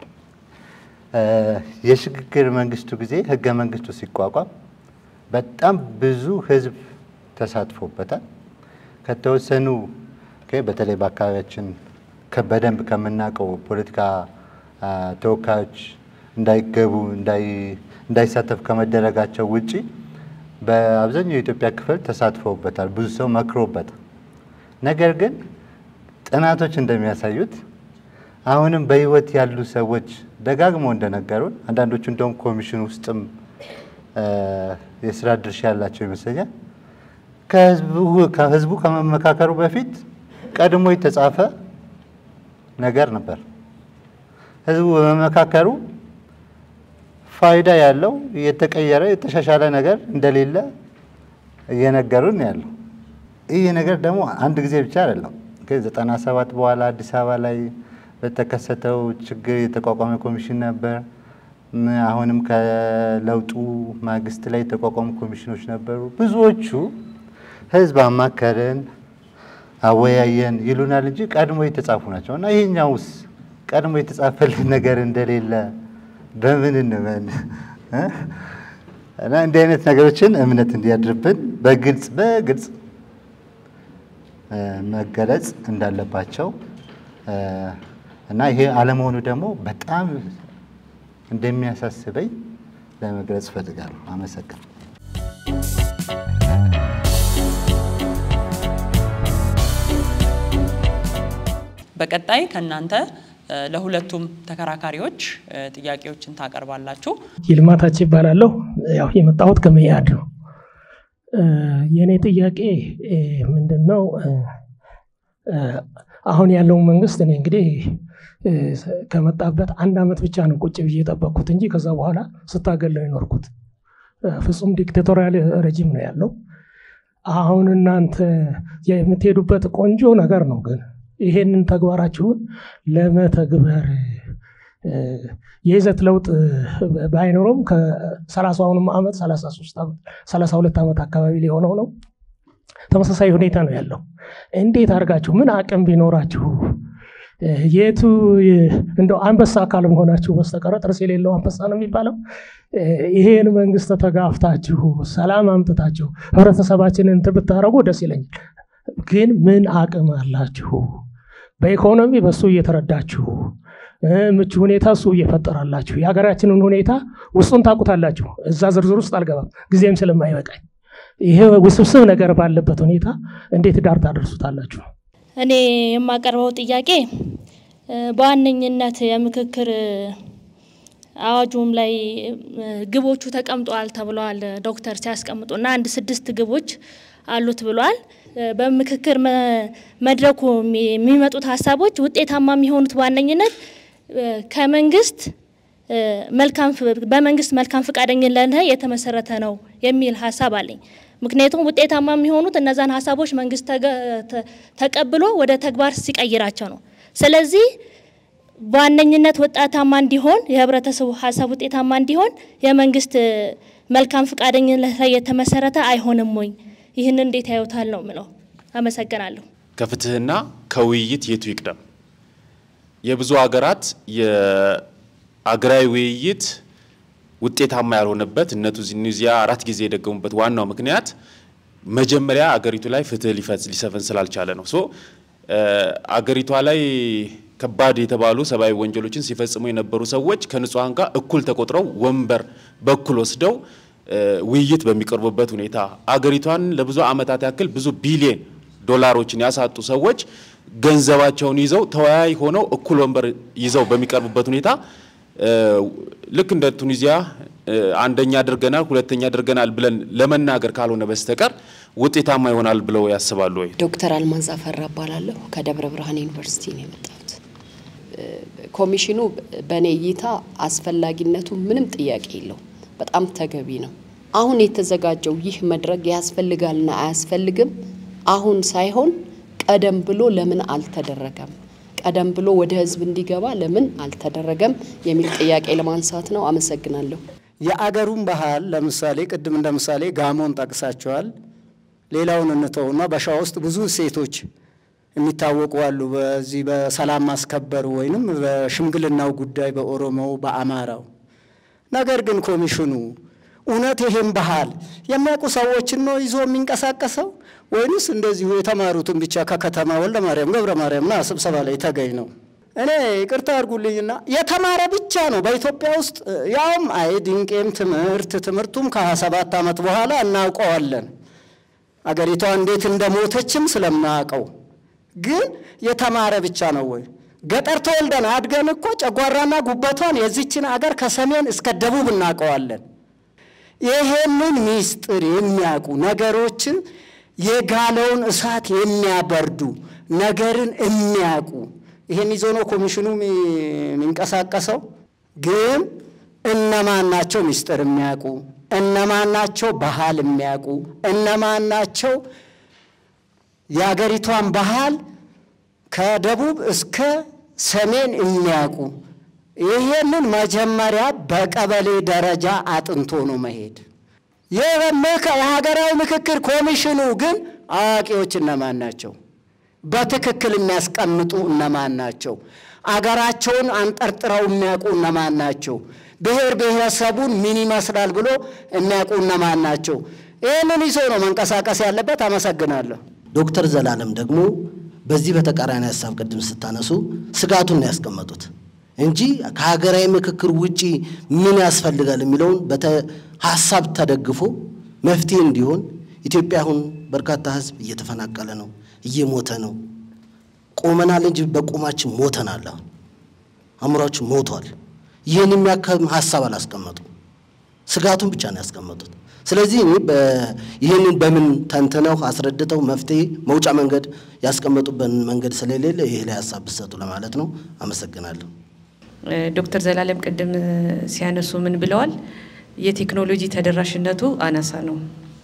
የሽግግር መንግስቱ ጊዜ ህገ መንግስቱ ሲቋቋም በጣም ብዙ ህዝብ ተሳትፎበታል። ከተወሰኑ በተለይ በአካባቢያችን በደንብ ከምናውቀው ፖለቲካ ተወካዮች እንዳይገቡ እንዳይሳተፍ ከመደረጋቸው ውጪ በአብዛኛው የኢትዮጵያ ክፍል ተሳትፈውበታል። ብዙ ሰው መክሮበታል። ነገር ግን ጥናቶች እንደሚያሳዩት አሁንም በህይወት ያሉ ሰዎች ደጋግመው እንደነገሩን አንዳንዶቹ እንደውም ኮሚሽን ውስጥም የስራ ድርሻ ያላቸው ይመስለኛል ከህዝቡ ከመመካከሩ በፊት ቀድሞ የተጻፈ ነገር ነበር። ህዝቡ በመመካከሩ ፋይዳ ያለው የተቀየረ የተሻሻለ ነገር እንደሌለ እየነገሩን ያለው። ይህ ነገር ደግሞ አንድ ጊዜ ብቻ አይደለም። ዘጠና ሰባት በኋላ አዲስ አበባ ላይ በተከሰተው ችግር የተቋቋመ ኮሚሽን ነበር። አሁንም ከለውጡ ማግስት ላይ የተቋቋሙ ኮሚሽኖች ነበሩ። ብዙዎቹ ህዝብ አማከርን፣ አወያየን ይሉናል እንጂ ቀድሞ የተጻፉ ናቸው እና ይህኛውስ ቀድሞ የተጻፈልን ነገር እንደሌለ በምን እንመን? እና እንዲህ አይነት ነገሮችን እምነት እንዲያድርብን በግልጽ በግልጽ መገለጽ እንዳለባቸው እና ይሄ አለመሆኑ ደግሞ በጣም እንደሚያሳስበኝ ለመግለጽ እፈልጋለሁ። አመሰግናለሁ። በቀጣይ ከእናንተ ለሁለቱም ተከራካሪዎች ጥያቄዎችን ታቀርባላችሁ። ይልማታች ይባላለሁ። ያው የመጣሁት ከመያድ ነው። የእኔ ጥያቄ ምንድን ነው? አሁን ያለውን መንግስት እኔ እንግዲህ ከመጣበት አንድ አመት ብቻ ነው ቁጭ ብዬ የጠበቅኩት እንጂ ከዛ በኋላ ስታገል ነው የኖርኩት። ፍጹም ዲክቴቶሪያል ረጂም ነው ያለው። አሁን እናንተ የምትሄዱበት ቆንጆ ነገር ነው፣ ግን ይሄንን ተግባራችሁን ለመተግበር የይዘት ለውጥ ባይኖረውም ከሰላሳውንም ዓመት ሰላሳ ሁለት ዓመት አካባቢ ሊሆነው ነው። ተመሳሳይ ሁኔታ ነው ያለው። እንዴት አድርጋችሁ ምን አቅም ቢኖራችሁ የቱ እንደው አንበሳ አካል መሆናችሁ በስተቀረ ጥርስ የሌለው አንበሳ ነው የሚባለው። ይሄን መንግስት ተጋፍታችሁ ሰላም አምጥታችሁ ህብረተሰባችንን እንትን ብታደርጉ ደስ ይለኛል። ግን ምን አቅም አላችሁ? በኢኮኖሚ በሱ እየተረዳችሁ ምቹ ሁኔታ እሱ እየፈጠራላችሁ የሀገራችንን ሁኔታ ውስጡን ታውቁታላችሁ። እዛ ዝርዝር ውስጥ አልገባም ጊዜም ስለማይበቃኝ። ይሄ ውስብስብ ነገር ባለበት ሁኔታ እንዴት ዳር ታደርሱታላችሁ? እኔ የማቀርበው ጥያቄ በዋነኝነት የምክክር አዋጁም ላይ ግቦቹ ተቀምጠዋል ተብለዋል ዶክተር ሲያስቀምጡ እና አንድ ስድስት ግቦች አሉት ብሏል። በምክክር መድረኩ የሚመጡት ሀሳቦች ውጤታማ የሚሆኑት በዋነኝነት ከመንግስት መልካም በመንግስት መልካም ፈቃደኝነት ላይ የተመሰረተ ነው የሚል ሀሳብ አለኝ። ምክንያቱም ውጤታማ የሚሆኑት እነዛን ሀሳቦች መንግስት ተቀብሎ ወደ ተግባር ሲቀይራቸው ነው። ስለዚህ በዋነኝነት ውጤታማ እንዲሆን የህብረተሰቡ ሀሳብ ውጤታማ እንዲሆን የመንግስት መልካም ፈቃደኝነት ላይ የተመሰረተ አይሆንም ወይ? ይህን እንዴት ያዩታል ነው ምለው። አመሰግናለሁ። ከፍትህና ከውይይት የቱ ይቅደም? የብዙ ሀገራት የአገራዊ ውይይት ውጤታማ ያልሆነበት እነ ቱኒዚያ አራት ጊዜ የደገሙበት ዋናው ምክንያት መጀመሪያ አገሪቱ ላይ ፍትህ ሊሰፍን ስላልቻለ ነው። ሶ አገሪቷ ላይ ከባድ የተባሉ ሰብአዊ ወንጀሎችን ሲፈጽሙ የነበሩ ሰዎች ከንጹሐን ጋር እኩል ተቆጥረው ወንበር በኩል ወስደው ውይይት በሚቀርቡበት ሁኔታ አገሪቷን ለብዙ ዓመታት ያክል ብዙ ቢሊየን ዶላሮችን ያሳጡ ሰዎች ገንዘባቸውን ይዘው ተወያይ ሆነው እኩል ወንበር ይዘው በሚቀርቡበት ሁኔታ ልክ እንደ ቱኒዚያ አንደኛ አድርገናል፣ ሁለተኛ አድርገናል ብለን ለመናገር ካልሆነ በስተቀር ውጤታማ ይሆናል ብለው ያስባሉ ወይ? ዶክተር አልማዝ አፈራ እባላለሁ። ከደብረ ብርሃን ዩኒቨርሲቲ ነው የመጣሁት። ኮሚሽኑ በእኔ እይታ አስፈላጊነቱ ምንም ጥያቄ የለው፣ በጣም ተገቢ ነው። አሁን የተዘጋጀው ይህ መድረክ ያስፈልጋልና አያስፈልግም አሁን ሳይሆን ቀደም ብሎ ለምን አልተደረገም? ቀደም ብሎ ወደ ህዝብ እንዲገባ ለምን አልተደረገም የሚል ጥያቄ ለማንሳት ነው። አመሰግናለሁ። የአገሩን ባህል ለምሳሌ ቅድም እንደ ምሳሌ ጋሞን ጠቅሳቸዋል። ሌላውን እንተውና በሸዋ ውስጥ ብዙ ሴቶች የሚታወቁ አሉ። በዚህ በሰላም ማስከበሩ ወይንም በሽምግልናው ጉዳይ በኦሮሞው፣ በአማራው። ነገር ግን ኮሚሽኑ እውነት ይሄን ባህል የሚያውቁ ሰዎችን ነው ይዞ የሚንቀሳቀሰው ወይንስ እንደዚሁ የተማሩትን ብቻ ከከተማ ወልደ ማርያም ገብረ ማርያምና ስብሰባ ላይ ተገኝ ነው? እኔ ይቅርታ አድርጉልኝና የተማረ ብቻ ነው በኢትዮጵያ ውስጥ ያውም አይ ድንቄም ትምህርት ትምህርቱም ከሀያ ሰባት ዓመት በኋላ እናውቀዋለን አገሪቷ እንዴት እንደሞተችም ስለማያውቀው ግን የተማረ ብቻ ነው ወይ? ገጠር ተወልደን አድገን እኮ ጨጓራና ጉበቷን የዚችን አገር ከሰሜን እስከ ደቡብ እናውቀዋለን። ይሄንን ሚስጥር የሚያውቁ ነገሮችን የጋለውን እሳት የሚያበርዱ ነገርን የሚያውቁ ይህን ይዞ ነው ኮሚሽኑ የሚንቀሳቀሰው። ግን እነማን ናቸው ምስጢር የሚያውቁ? እነማን ናቸው ባህል የሚያውቁ? እነማን ናቸው የአገሪቷን ባህል ከደቡብ እስከ ሰሜን የሚያውቁ? ይሄንን መጀመሪያ በቀበሌ ደረጃ አጥንቶ ነው መሄድ። የሀገራዊ ምክክር ኮሚሽኑ ግን አዋቂዎች እነማን ናቸው? በትክክል የሚያስቀምጡ እነማን ናቸው? አገራቸውን አንጠርጥረው የሚያውቁ እነማን ናቸው? ብሔር ብሔረሰቡን ምን ይመስላል ብሎ የሚያውቁ እነማን ናቸው? ይህንን ይዞ ነው መንቀሳቀስ ያለበት። አመሰግናለሁ። ዶክተር ዘላለም ደግሞ በዚህ በተቃራኒ ሀሳብ ቅድም ስታነሱ ስጋቱን ነው ያስቀመጡት እንጂ ከሀገራዊ ምክክር ውጪ ምን ያስፈልጋል የሚለውን ሀሳብ ተደግፎ መፍትሄ እንዲሆን ኢትዮጵያ አሁን በርካታ ሕዝብ እየተፈናቀለ ነው፣ እየሞተ ነው። ቆመናል እንጂ በቁማችን ሞተናል። አሁን አእምሯችን ሞቷል። ይህን የሚያካም ሀሳብ አላስቀመጡም። ስጋቱን ብቻ ነው ያስቀመጡት። ስለዚህ እኔ ይህንን በምን ተንትነው አስረድተው መፍትሄ መውጫ መንገድ ያስቀመጡበት መንገድ ስለሌለ ይህ ላይ ሀሳብ ብሰጡ ለማለት ነው። አመሰግናለሁ። ዶክተር ዘላለም ቅድም ሲያነሱ ምን ብለዋል? የቴክኖሎጂ ተደራሽነቱ አናሳ ነው።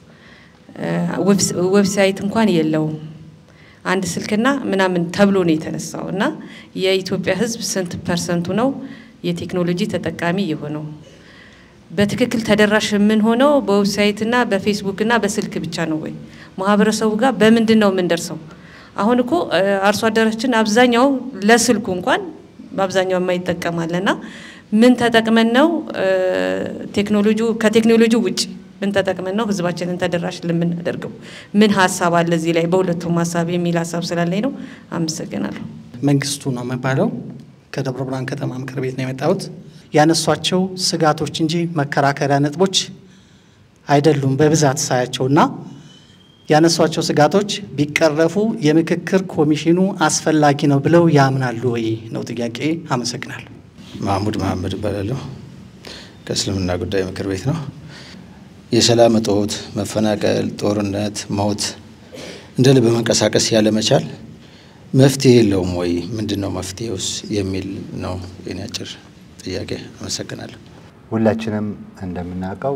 ዌብሳይት እንኳን የለውም። አንድ ስልክና ምናምን ተብሎ ነው የተነሳው እና የኢትዮጵያ ሕዝብ ስንት ፐርሰንቱ ነው የቴክኖሎጂ ተጠቃሚ የሆነው? በትክክል ተደራሽ የምንሆነው በዌብሳይትና በፌስቡክና በስልክ ብቻ ነው ወይ? ማህበረሰቡ ጋር በምንድን ነው የምንደርሰው? አሁን እኮ አርሶ አደራችን አብዛኛው ለስልኩ እንኳን በአብዛኛው የማይጠቀማለና ምን ተጠቅመን ነው ቴክኖሎጂ ከቴክኖሎጂ ውጭ ምን ተጠቅመን ነው ህዝባችንን ተደራሽ ለምናደርገው? ምን ሀሳብ አለ እዚህ ላይ በሁለቱም ሀሳብ የሚል ሀሳብ ስላለኝ ነው። አመሰግናለሁ። መንግስቱ ነው የሚባለው ከደብረ ብርሃን ከተማ ምክር ቤት ነው የመጣሁት። ያነሷቸው ስጋቶች እንጂ መከራከሪያ ነጥቦች አይደሉም በብዛት ሳያቸውና ያነሷቸው ስጋቶች ቢቀረፉ የምክክር ኮሚሽኑ አስፈላጊ ነው ብለው ያምናሉ ወይ ነው ጥያቄ። አመሰግናለሁ። ማህሙድ መሀመድ እባላለሁ። ከእስልምና ጉዳይ ምክር ቤት ነው። የሰላም እጦት፣ መፈናቀል፣ ጦርነት፣ ሞት፣ እንደ ልብ መንቀሳቀስ ያለመቻል መፍትሄ የለውም ወይ? ምንድን ነው መፍትሄውስ የሚል ነው የኔ አጭር ጥያቄ። አመሰግናለሁ። ሁላችንም እንደምናውቀው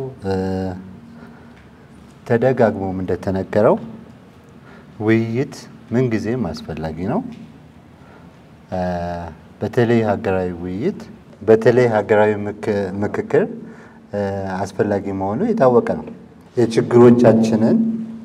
ተደጋግሞም እንደተነገረው ውይይት ምንጊዜም አስፈላጊ ነው። በተለይ ሀገራዊ ውይይት፣ በተለይ ሀገራዊ ምክክር አስፈላጊ መሆኑ የታወቀ ነው። የችግሮቻችንን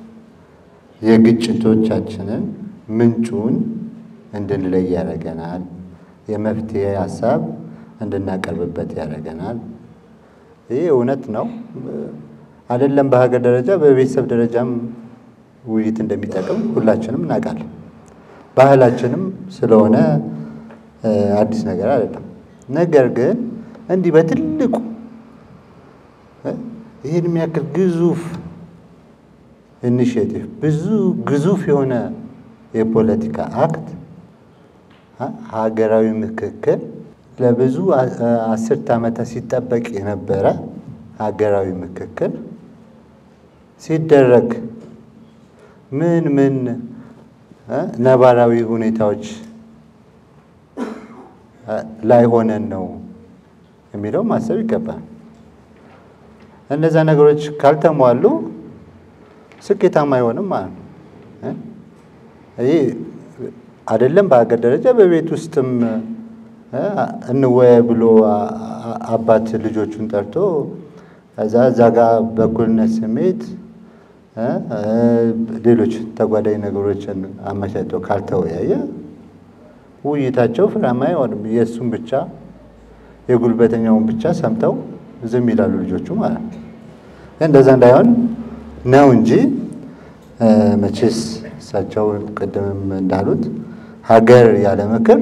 የግጭቶቻችንን ምንጩን እንድንለይ ያደርገናል። የመፍትሄ ሀሳብ እንድናቀርብበት ያደርገናል። ይህ እውነት ነው። አይደለም በሀገር ደረጃ በቤተሰብ ደረጃም ውይይት እንደሚጠቅም ሁላችንም እናውቃለን። ባህላችንም ስለሆነ አዲስ ነገር አይደለም። ነገር ግን እንዲህ በትልቁ ይህን የሚያክል ግዙፍ ኢኒሽቲቭ ብዙ ግዙፍ የሆነ የፖለቲካ አክት ሀገራዊ ምክክር ለብዙ አስርት ዓመታት ሲጠበቅ የነበረ ሀገራዊ ምክክር ሲደረግ ምን ምን ነባራዊ ሁኔታዎች ላይ ሆነን ነው የሚለው ማሰብ ይገባል። እነዛ ነገሮች ካልተሟሉ ስኬታማ አይሆንም ማለት ነው። ይህ አይደለም በሀገር ደረጃ በቤት ውስጥም እንወያይ ብሎ አባት ልጆቹን ጠርቶ ከዛ እዛ ጋር በእኩልነት ስሜት ሌሎች ተጓዳኝ ነገሮችን አመቻችቶ ካልተወያየ ውይይታቸው ፍሬያማ አይሆንም። የእሱም ብቻ የጉልበተኛውን ብቻ ሰምተው ዝም ይላሉ ልጆቹ ማለት ነው። እንደዛ እንዳይሆን ነው እንጂ መቼስ እሳቸው ቅድምም እንዳሉት ሀገር ያለ ምክር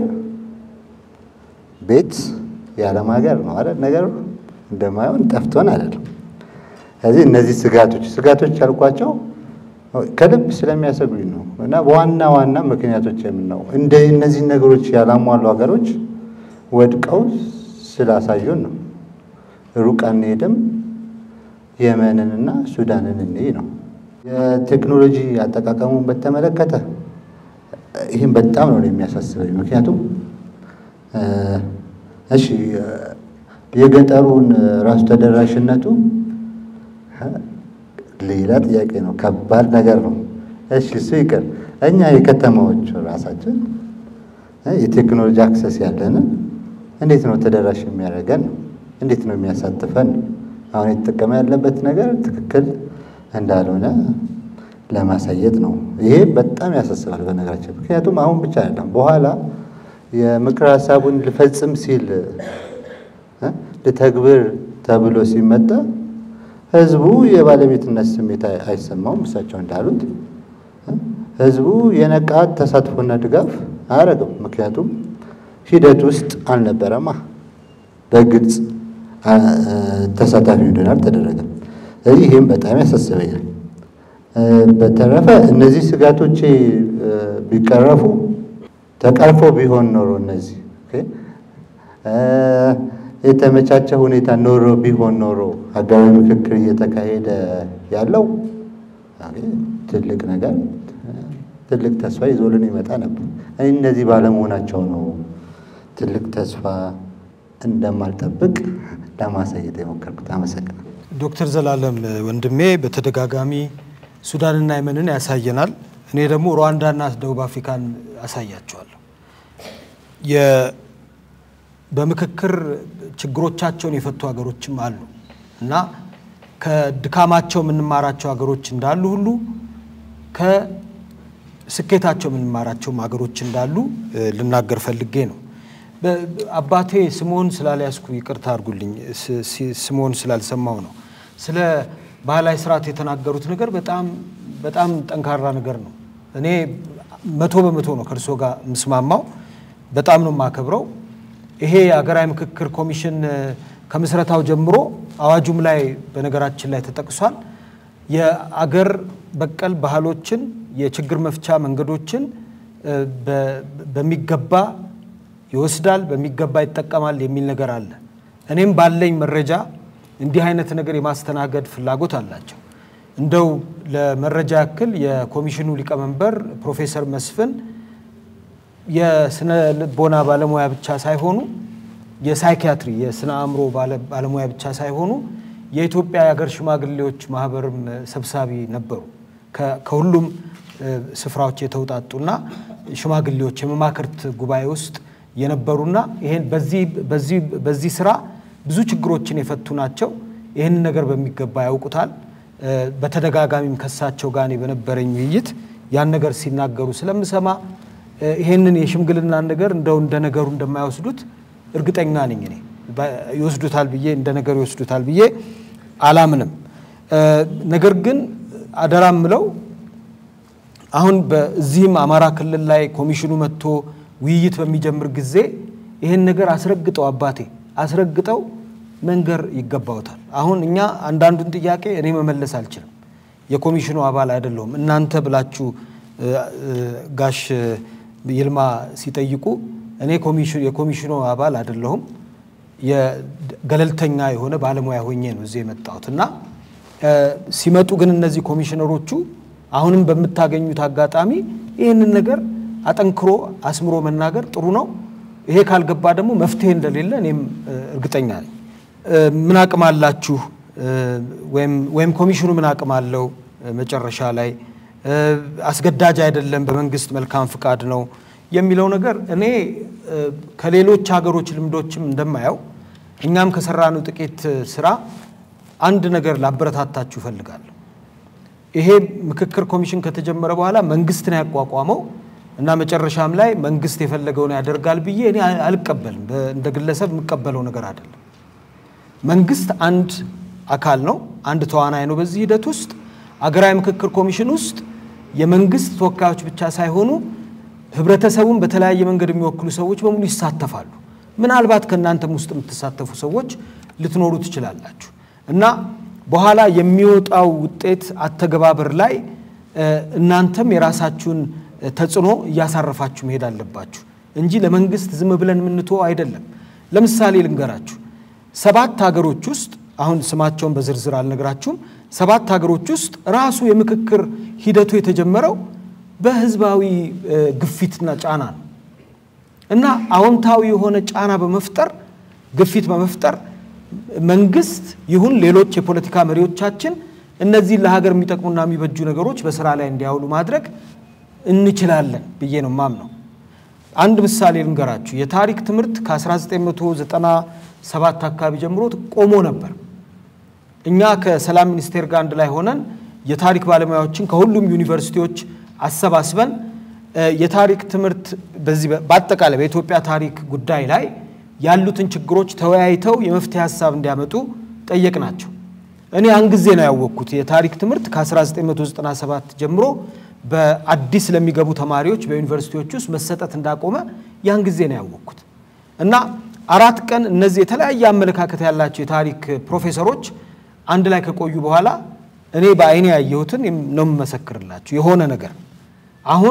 ቤት ያለም ሀገር ነው አይደል? ነገር እንደማይሆን ጠፍቶን አይደለም። ስለዚህ እነዚህ ስጋቶች ስጋቶች ያልኳቸው ከልብ ስለሚያሰጉኝ ነው እና በዋና ዋና ምክንያቶች የምነው እንደ እነዚህን ነገሮች ያላሟሉ ሀገሮች ወድቀው ስላሳዩን ነው። ሩቅ አንሄድም፣ የመንንና ሱዳንን እንይ ነው። የቴክኖሎጂ አጠቃቀሙን በተመለከተ ይህም በጣም ነው የሚያሳስበኝ። ምክንያቱም እሺ የገጠሩን ራሱ ተደራሽነቱ ሌላ ጥያቄ ነው፣ ከባድ ነገር ነው። እሺ እሱ ይቅር። እኛ የከተማዎች ራሳችን የቴክኖሎጂ አክሰስ ያለንን እንዴት ነው ተደራሽ የሚያደርገን ነው? እንዴት ነው የሚያሳትፈን ነው? አሁን የተጠቀመ ያለበት ነገር ትክክል እንዳልሆነ ለማሳየት ነው። ይሄ በጣም ያሳስባል በነገራችን። ምክንያቱም አሁን ብቻ አይደለም፣ በኋላ የምክር ሀሳቡን ልፈጽም ሲል ልተግብር ተብሎ ሲመጣ ህዝቡ የባለቤትነት ስሜት አይሰማውም። እሳቸው እንዳሉት ህዝቡ የነቃት ተሳትፎና ድጋፍ አያደርግም። ምክንያቱም ሂደት ውስጥ አልነበረማ፣ በግልጽ ተሳታፊ እንዲሆን አልተደረገም። ስለዚህ ይህም በጣም ያሳስበኛል። በተረፈ እነዚህ ስጋቶቼ ቢቀረፉ ተቀርፎ ቢሆን ኖሮ እነዚህ የተመቻቸ ሁኔታ ኖሮ ቢሆን ኖሮ ሀገራዊ ምክክር እየተካሄደ ያለው ትልቅ ነገር ትልቅ ተስፋ ይዞልን ይመጣ ነበር። እነዚህ ባለመሆናቸው ነው ትልቅ ተስፋ እንደማልጠብቅ ለማሳየት የሞከርኩት። አመሰግናለሁ። ዶክተር ዘላለም ወንድሜ በተደጋጋሚ ሱዳንና የመንን ያሳየናል። እኔ ደግሞ ሩዋንዳና ደቡብ አፍሪካን አሳያቸዋለሁ። በምክክር ችግሮቻቸውን የፈቱ ሀገሮችም አሉ እና ከድካማቸው የምንማራቸው ሀገሮች እንዳሉ ሁሉ ከስኬታቸው የምንማራቸውም ሀገሮች እንዳሉ ልናገር ፈልጌ ነው። አባቴ ስምዖን ስላልያዝኩ ይቅርታ አድርጉልኝ፣ ስምዖን ስላልሰማው ነው። ስለ ባህላዊ ስርዓት የተናገሩት ነገር በጣም በጣም ጠንካራ ነገር ነው። እኔ መቶ በመቶ ነው ከእርሶ ጋር የምስማማው። በጣም ነው የማከብረው። ይሄ የሀገራዊ ምክክር ኮሚሽን ከምስረታው ጀምሮ አዋጁም ላይ በነገራችን ላይ ተጠቅሷል። የአገር በቀል ባህሎችን፣ የችግር መፍቻ መንገዶችን በሚገባ ይወስዳል፣ በሚገባ ይጠቀማል የሚል ነገር አለ። እኔም ባለኝ መረጃ እንዲህ አይነት ነገር የማስተናገድ ፍላጎት አላቸው። እንደው ለመረጃ ያክል የኮሚሽኑ ሊቀመንበር ፕሮፌሰር መስፍን የስነ ልቦና ባለሙያ ብቻ ሳይሆኑ የሳይኪያትሪ የስነ አእምሮ ባለሙያ ብቻ ሳይሆኑ የኢትዮጵያ የሀገር ሽማግሌዎች ማህበርም ሰብሳቢ ነበሩ። ከሁሉም ስፍራዎች የተውጣጡና ሽማግሌዎች የመማክርት ጉባኤ ውስጥ የነበሩና ይሄን በዚህ ስራ ብዙ ችግሮችን የፈቱ ናቸው። ይህንን ነገር በሚገባ ያውቁታል። በተደጋጋሚም ከሳቸው ጋር በነበረኝ ውይይት ያን ነገር ሲናገሩ ስለምሰማ ይሄንን የሽምግልናን ነገር እንደው እንደ ነገሩ እንደማይወስዱት እርግጠኛ ነኝ። እኔ ይወስዱታል ብዬ እንደ ነገሩ ይወስዱታል ብዬ አላምንም። ነገር ግን አደራ ምለው አሁን በዚህም አማራ ክልል ላይ ኮሚሽኑ መጥቶ ውይይት በሚጀምር ጊዜ ይህን ነገር አስረግጠው አባቴ አስረግጠው መንገር ይገባውታል። አሁን እኛ አንዳንዱን ጥያቄ እኔ መመለስ አልችልም፣ የኮሚሽኑ አባል አይደለሁም። እናንተ ብላችሁ ጋሽ ይልማ ሲጠይቁ እኔ የኮሚሽኑ አባል አይደለሁም፣ ገለልተኛ የሆነ ባለሙያ ሆኜ ነው እዚህ የመጣሁት እና ሲመጡ ግን እነዚህ ኮሚሽነሮቹ አሁንም በምታገኙት አጋጣሚ ይህንን ነገር አጠንክሮ አስምሮ መናገር ጥሩ ነው። ይሄ ካልገባ ደግሞ መፍትሄ እንደሌለ እኔም እርግጠኛ ነኝ። ምን አቅም አላችሁ ወይም ኮሚሽኑ ምን አቅም አለው መጨረሻ ላይ አስገዳጅ አይደለም፣ በመንግስት መልካም ፍቃድ ነው የሚለው ነገር እኔ ከሌሎች ሀገሮች ልምዶችም እንደማየው እኛም ከሰራነው ጥቂት ስራ አንድ ነገር ላበረታታችሁ እፈልጋለሁ። ይሄ ምክክር ኮሚሽን ከተጀመረ በኋላ መንግስት ነው ያቋቋመው እና መጨረሻም ላይ መንግስት የፈለገውን ያደርጋል ብዬ እኔ አልቀበልም። እንደ ግለሰብ የምቀበለው ነገር አይደለም። መንግስት አንድ አካል ነው፣ አንድ ተዋናይ ነው። በዚህ ሂደት ውስጥ አገራዊ ምክክር ኮሚሽን ውስጥ የመንግስት ተወካዮች ብቻ ሳይሆኑ ህብረተሰቡን በተለያየ መንገድ የሚወክሉ ሰዎች በሙሉ ይሳተፋሉ። ምናልባት ከእናንተም ውስጥ የምትሳተፉ ሰዎች ልትኖሩ ትችላላችሁ እና በኋላ የሚወጣው ውጤት አተገባበር ላይ እናንተም የራሳችሁን ተጽዕኖ እያሳረፋችሁ መሄድ አለባችሁ እንጂ ለመንግስት ዝም ብለን የምንተወው አይደለም። ለምሳሌ ልንገራችሁ። ሰባት ሀገሮች ውስጥ አሁን ስማቸውን በዝርዝር አልነግራችሁም። ሰባት ሀገሮች ውስጥ ራሱ የምክክር ሂደቱ የተጀመረው በህዝባዊ ግፊትና ጫና ነው እና አዎንታዊ የሆነ ጫና በመፍጠር ግፊት በመፍጠር መንግስት ይሁን ሌሎች የፖለቲካ መሪዎቻችን እነዚህን ለሀገር የሚጠቅሙና የሚበጁ ነገሮች በስራ ላይ እንዲያውሉ ማድረግ እንችላለን ብዬ ነው ማምነው። አንድ ምሳሌ ልንገራችሁ። የታሪክ ትምህርት ከ1997 አካባቢ ጀምሮ ቆሞ ነበር። እኛ ከሰላም ሚኒስቴር ጋር አንድ ላይ ሆነን የታሪክ ባለሙያዎችን ከሁሉም ዩኒቨርሲቲዎች አሰባስበን የታሪክ ትምህርት በዚህ በአጠቃላይ በኢትዮጵያ ታሪክ ጉዳይ ላይ ያሉትን ችግሮች ተወያይተው የመፍትሄ ሀሳብ እንዲያመጡ ጠየቅናቸው። እኔ ያን ጊዜ ነው ያወቅኩት የታሪክ ትምህርት ከ1997 ጀምሮ በአዲስ ለሚገቡ ተማሪዎች በዩኒቨርሲቲዎች ውስጥ መሰጠት እንዳቆመ ያን ጊዜ ነው ያወቅኩት። እና አራት ቀን እነዚህ የተለያየ አመለካከት ያላቸው የታሪክ ፕሮፌሰሮች አንድ ላይ ከቆዩ በኋላ እኔ በአይኔ ያየሁትን ነው የምመሰክርላችሁ የሆነ ነገር አሁን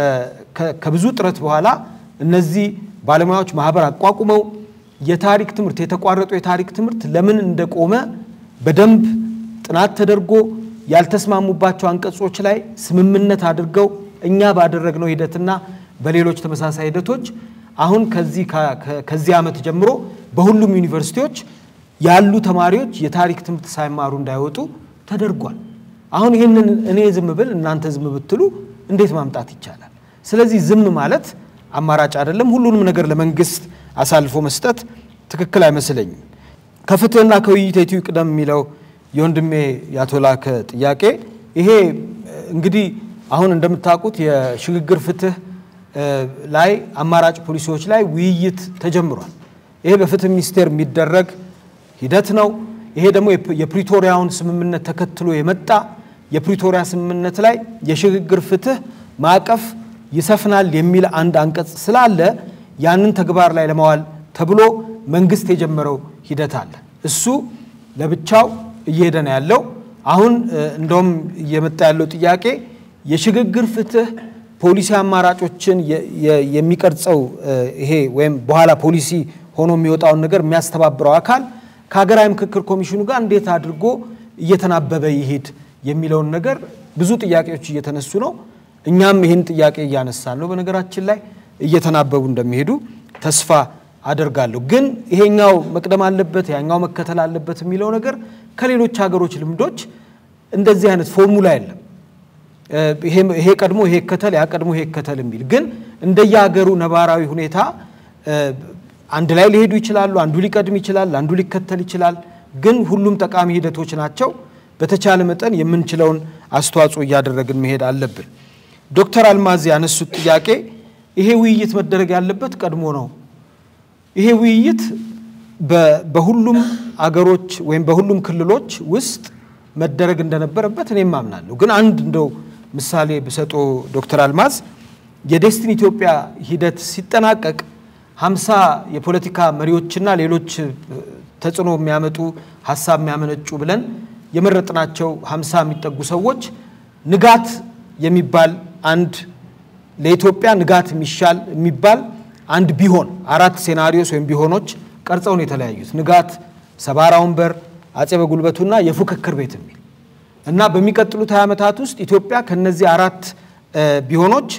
ከብዙ ጥረት በኋላ እነዚህ ባለሙያዎች ማህበር አቋቁመው የታሪክ ትምህርት የተቋረጠ የታሪክ ትምህርት ለምን እንደቆመ በደንብ ጥናት ተደርጎ ያልተስማሙባቸው አንቀጾች ላይ ስምምነት አድርገው እኛ ባደረግነው ሂደትና በሌሎች ተመሳሳይ ሂደቶች አሁን ከዚህ ከዚህ ዓመት ጀምሮ በሁሉም ዩኒቨርሲቲዎች ያሉ ተማሪዎች የታሪክ ትምህርት ሳይማሩ እንዳይወጡ ተደርጓል። አሁን ይህንን እኔ ዝም ብል እናንተ ዝም ብትሉ እንዴት ማምጣት ይቻላል? ስለዚህ ዝም ማለት አማራጭ አይደለም። ሁሉንም ነገር ለመንግስት አሳልፎ መስጠት ትክክል አይመስለኝም። ከፍትህና ከውይይት የቱ ይቅደም የሚለው የወንድሜ ያቶ ላከ ጥያቄ ይሄ እንግዲህ አሁን እንደምታውቁት የሽግግር ፍትህ ላይ አማራጭ ፖሊሲዎች ላይ ውይይት ተጀምሯል። ይሄ በፍትህ ሚኒስቴር የሚደረግ ሂደት ነው። ይሄ ደግሞ የፕሪቶሪያውን ስምምነት ተከትሎ የመጣ የፕሪቶሪያ ስምምነት ላይ የሽግግር ፍትህ ማዕቀፍ ይሰፍናል የሚል አንድ አንቀጽ ስላለ ያንን ተግባር ላይ ለማዋል ተብሎ መንግስት የጀመረው ሂደት አለ። እሱ ለብቻው እየሄደ ነው ያለው። አሁን እንደውም እየመጣ ያለው ጥያቄ የሽግግር ፍትህ ፖሊሲ አማራጮችን የሚቀርጸው ይሄ ወይም በኋላ ፖሊሲ ሆኖ የሚወጣውን ነገር የሚያስተባብረው አካል ከሀገራዊ ምክክር ኮሚሽኑ ጋር እንዴት አድርጎ እየተናበበ ይሄድ የሚለውን ነገር ብዙ ጥያቄዎች እየተነሱ ነው። እኛም ይህን ጥያቄ እያነሳን ነው። በነገራችን ላይ እየተናበቡ እንደሚሄዱ ተስፋ አደርጋለሁ። ግን ይሄኛው መቅደም አለበት ያኛው መከተል አለበት የሚለው ነገር ከሌሎች ሀገሮች ልምዶች እንደዚህ አይነት ፎርሙላ የለም። ይሄ ቀድሞ ይሄ ይከተል፣ ያ ቀድሞ ይሄ ይከተል የሚል ግን እንደየሀገሩ ነባራዊ ሁኔታ አንድ ላይ ሊሄዱ ይችላሉ። አንዱ ሊቀድም ይችላል፣ አንዱ ሊከተል ይችላል። ግን ሁሉም ጠቃሚ ሂደቶች ናቸው። በተቻለ መጠን የምንችለውን አስተዋጽኦ እያደረግን መሄድ አለብን። ዶክተር አልማዝ ያነሱት ጥያቄ ይሄ ውይይት መደረግ ያለበት ቀድሞ ነው። ይሄ ውይይት በሁሉም አገሮች ወይም በሁሉም ክልሎች ውስጥ መደረግ እንደነበረበት እኔም አምናለሁ። ግን አንድ እንደው ምሳሌ ብሰጦ ዶክተር አልማዝ የዴስቲኒ ኢትዮጵያ ሂደት ሲጠናቀቅ ሀምሳ የፖለቲካ መሪዎችና ሌሎች ተጽዕኖ የሚያመጡ ሀሳብ የሚያመነጩ ብለን የመረጥናቸው ሀምሳ የሚጠጉ ሰዎች ንጋት የሚባል አንድ ለኢትዮጵያ ንጋት የሚሻል የሚባል አንድ ቢሆን አራት ሴናሪዮስ ወይም ቢሆኖች ቀርጸው ነው የተለያዩት። ንጋት፣ ሰባራ ወንበር፣ አጼ በጉልበቱና የፉክክር ቤት የሚል እና በሚቀጥሉት 20 ዓመታት ውስጥ ኢትዮጵያ ከነዚህ አራት ቢሆኖች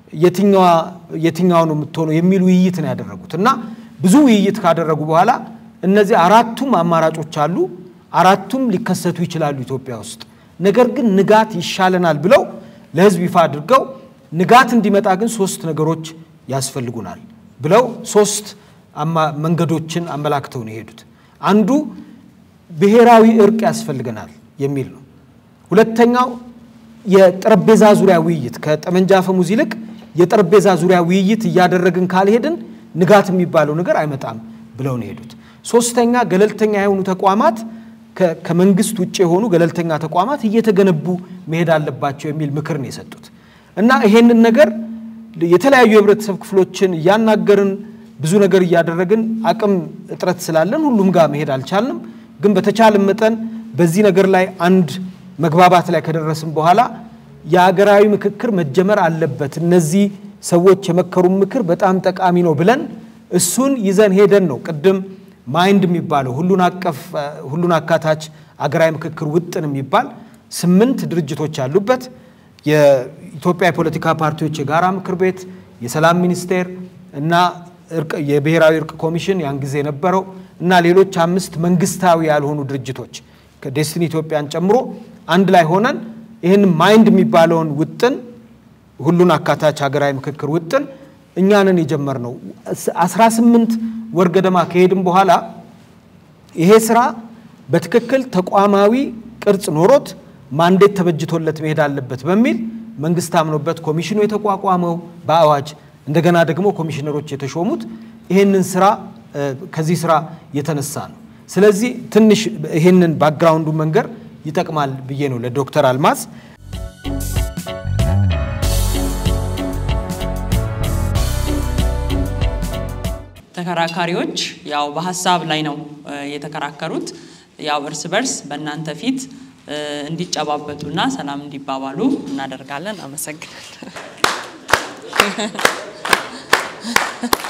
የትኛዋ ነው የምትሆነው የሚል ውይይት ነው ያደረጉት እና ብዙ ውይይት ካደረጉ በኋላ እነዚህ አራቱም አማራጮች አሉ። አራቱም ሊከሰቱ ይችላሉ ኢትዮጵያ ውስጥ። ነገር ግን ንጋት ይሻለናል ብለው ለሕዝብ ይፋ አድርገው ንጋት እንዲመጣ ግን ሶስት ነገሮች ያስፈልጉናል ብለው ሶስት መንገዶችን አመላክተው ነው የሄዱት። አንዱ ብሔራዊ እርቅ ያስፈልገናል የሚል ነው። ሁለተኛው የጠረጴዛ ዙሪያ ውይይት ከጠመንጃ አፈሙዝ ይልቅ የጠረጴዛ ዙሪያ ውይይት እያደረግን ካልሄድን ንጋት የሚባለው ነገር አይመጣም ብለው ነው የሄዱት። ሶስተኛ ገለልተኛ የሆኑ ተቋማት ከመንግስት ውጭ የሆኑ ገለልተኛ ተቋማት እየተገነቡ መሄድ አለባቸው የሚል ምክር ነው የሰጡት እና ይሄንን ነገር የተለያዩ የህብረተሰብ ክፍሎችን እያናገርን ብዙ ነገር እያደረግን አቅም እጥረት ስላለን ሁሉም ጋር መሄድ አልቻልንም። ግን በተቻለ መጠን በዚህ ነገር ላይ አንድ መግባባት ላይ ከደረስን በኋላ የሀገራዊ ምክክር መጀመር አለበት፣ እነዚህ ሰዎች የመከሩን ምክር በጣም ጠቃሚ ነው ብለን እሱን ይዘን ሄደን ነው ቅድም ማይንድ የሚባለው ሁሉን አቀፍ ሁሉን አካታች አገራዊ ምክክር ውጥን የሚባል ስምንት ድርጅቶች ያሉበት የኢትዮጵያ የፖለቲካ ፓርቲዎች የጋራ ምክር ቤት፣ የሰላም ሚኒስቴር እና የብሔራዊ እርቅ ኮሚሽን ያን ጊዜ የነበረው እና ሌሎች አምስት መንግስታዊ ያልሆኑ ድርጅቶች ከዴስቲኒ ኢትዮጵያን ጨምሮ አንድ ላይ ሆነን ይህን ማይንድ የሚባለውን ውጥን ሁሉን አካታች ሀገራዊ ምክክር ውጥን እኛንን የጀመርነው 18 ወር ገደማ ከሄድም በኋላ ይሄ ስራ በትክክል ተቋማዊ ቅርጽ ኖሮት ማንዴት ተበጅቶለት መሄድ አለበት በሚል መንግስት አምኖበት ኮሚሽኑ የተቋቋመው በአዋጅ እንደገና ደግሞ ኮሚሽነሮች የተሾሙት ይህንን ስራ ከዚህ ስራ የተነሳ ነው። ስለዚህ ትንሽ ይህንን ባክግራውንዱ መንገር ይጠቅማል ብዬ ነው ለዶክተር አልማዝ ተከራካሪዎች ያው በሀሳብ ላይ ነው የተከራከሩት። ያው እርስ በርስ በእናንተ ፊት እንዲጨባበጡና ሰላም እንዲባባሉ እናደርጋለን። አመሰግናለሁ።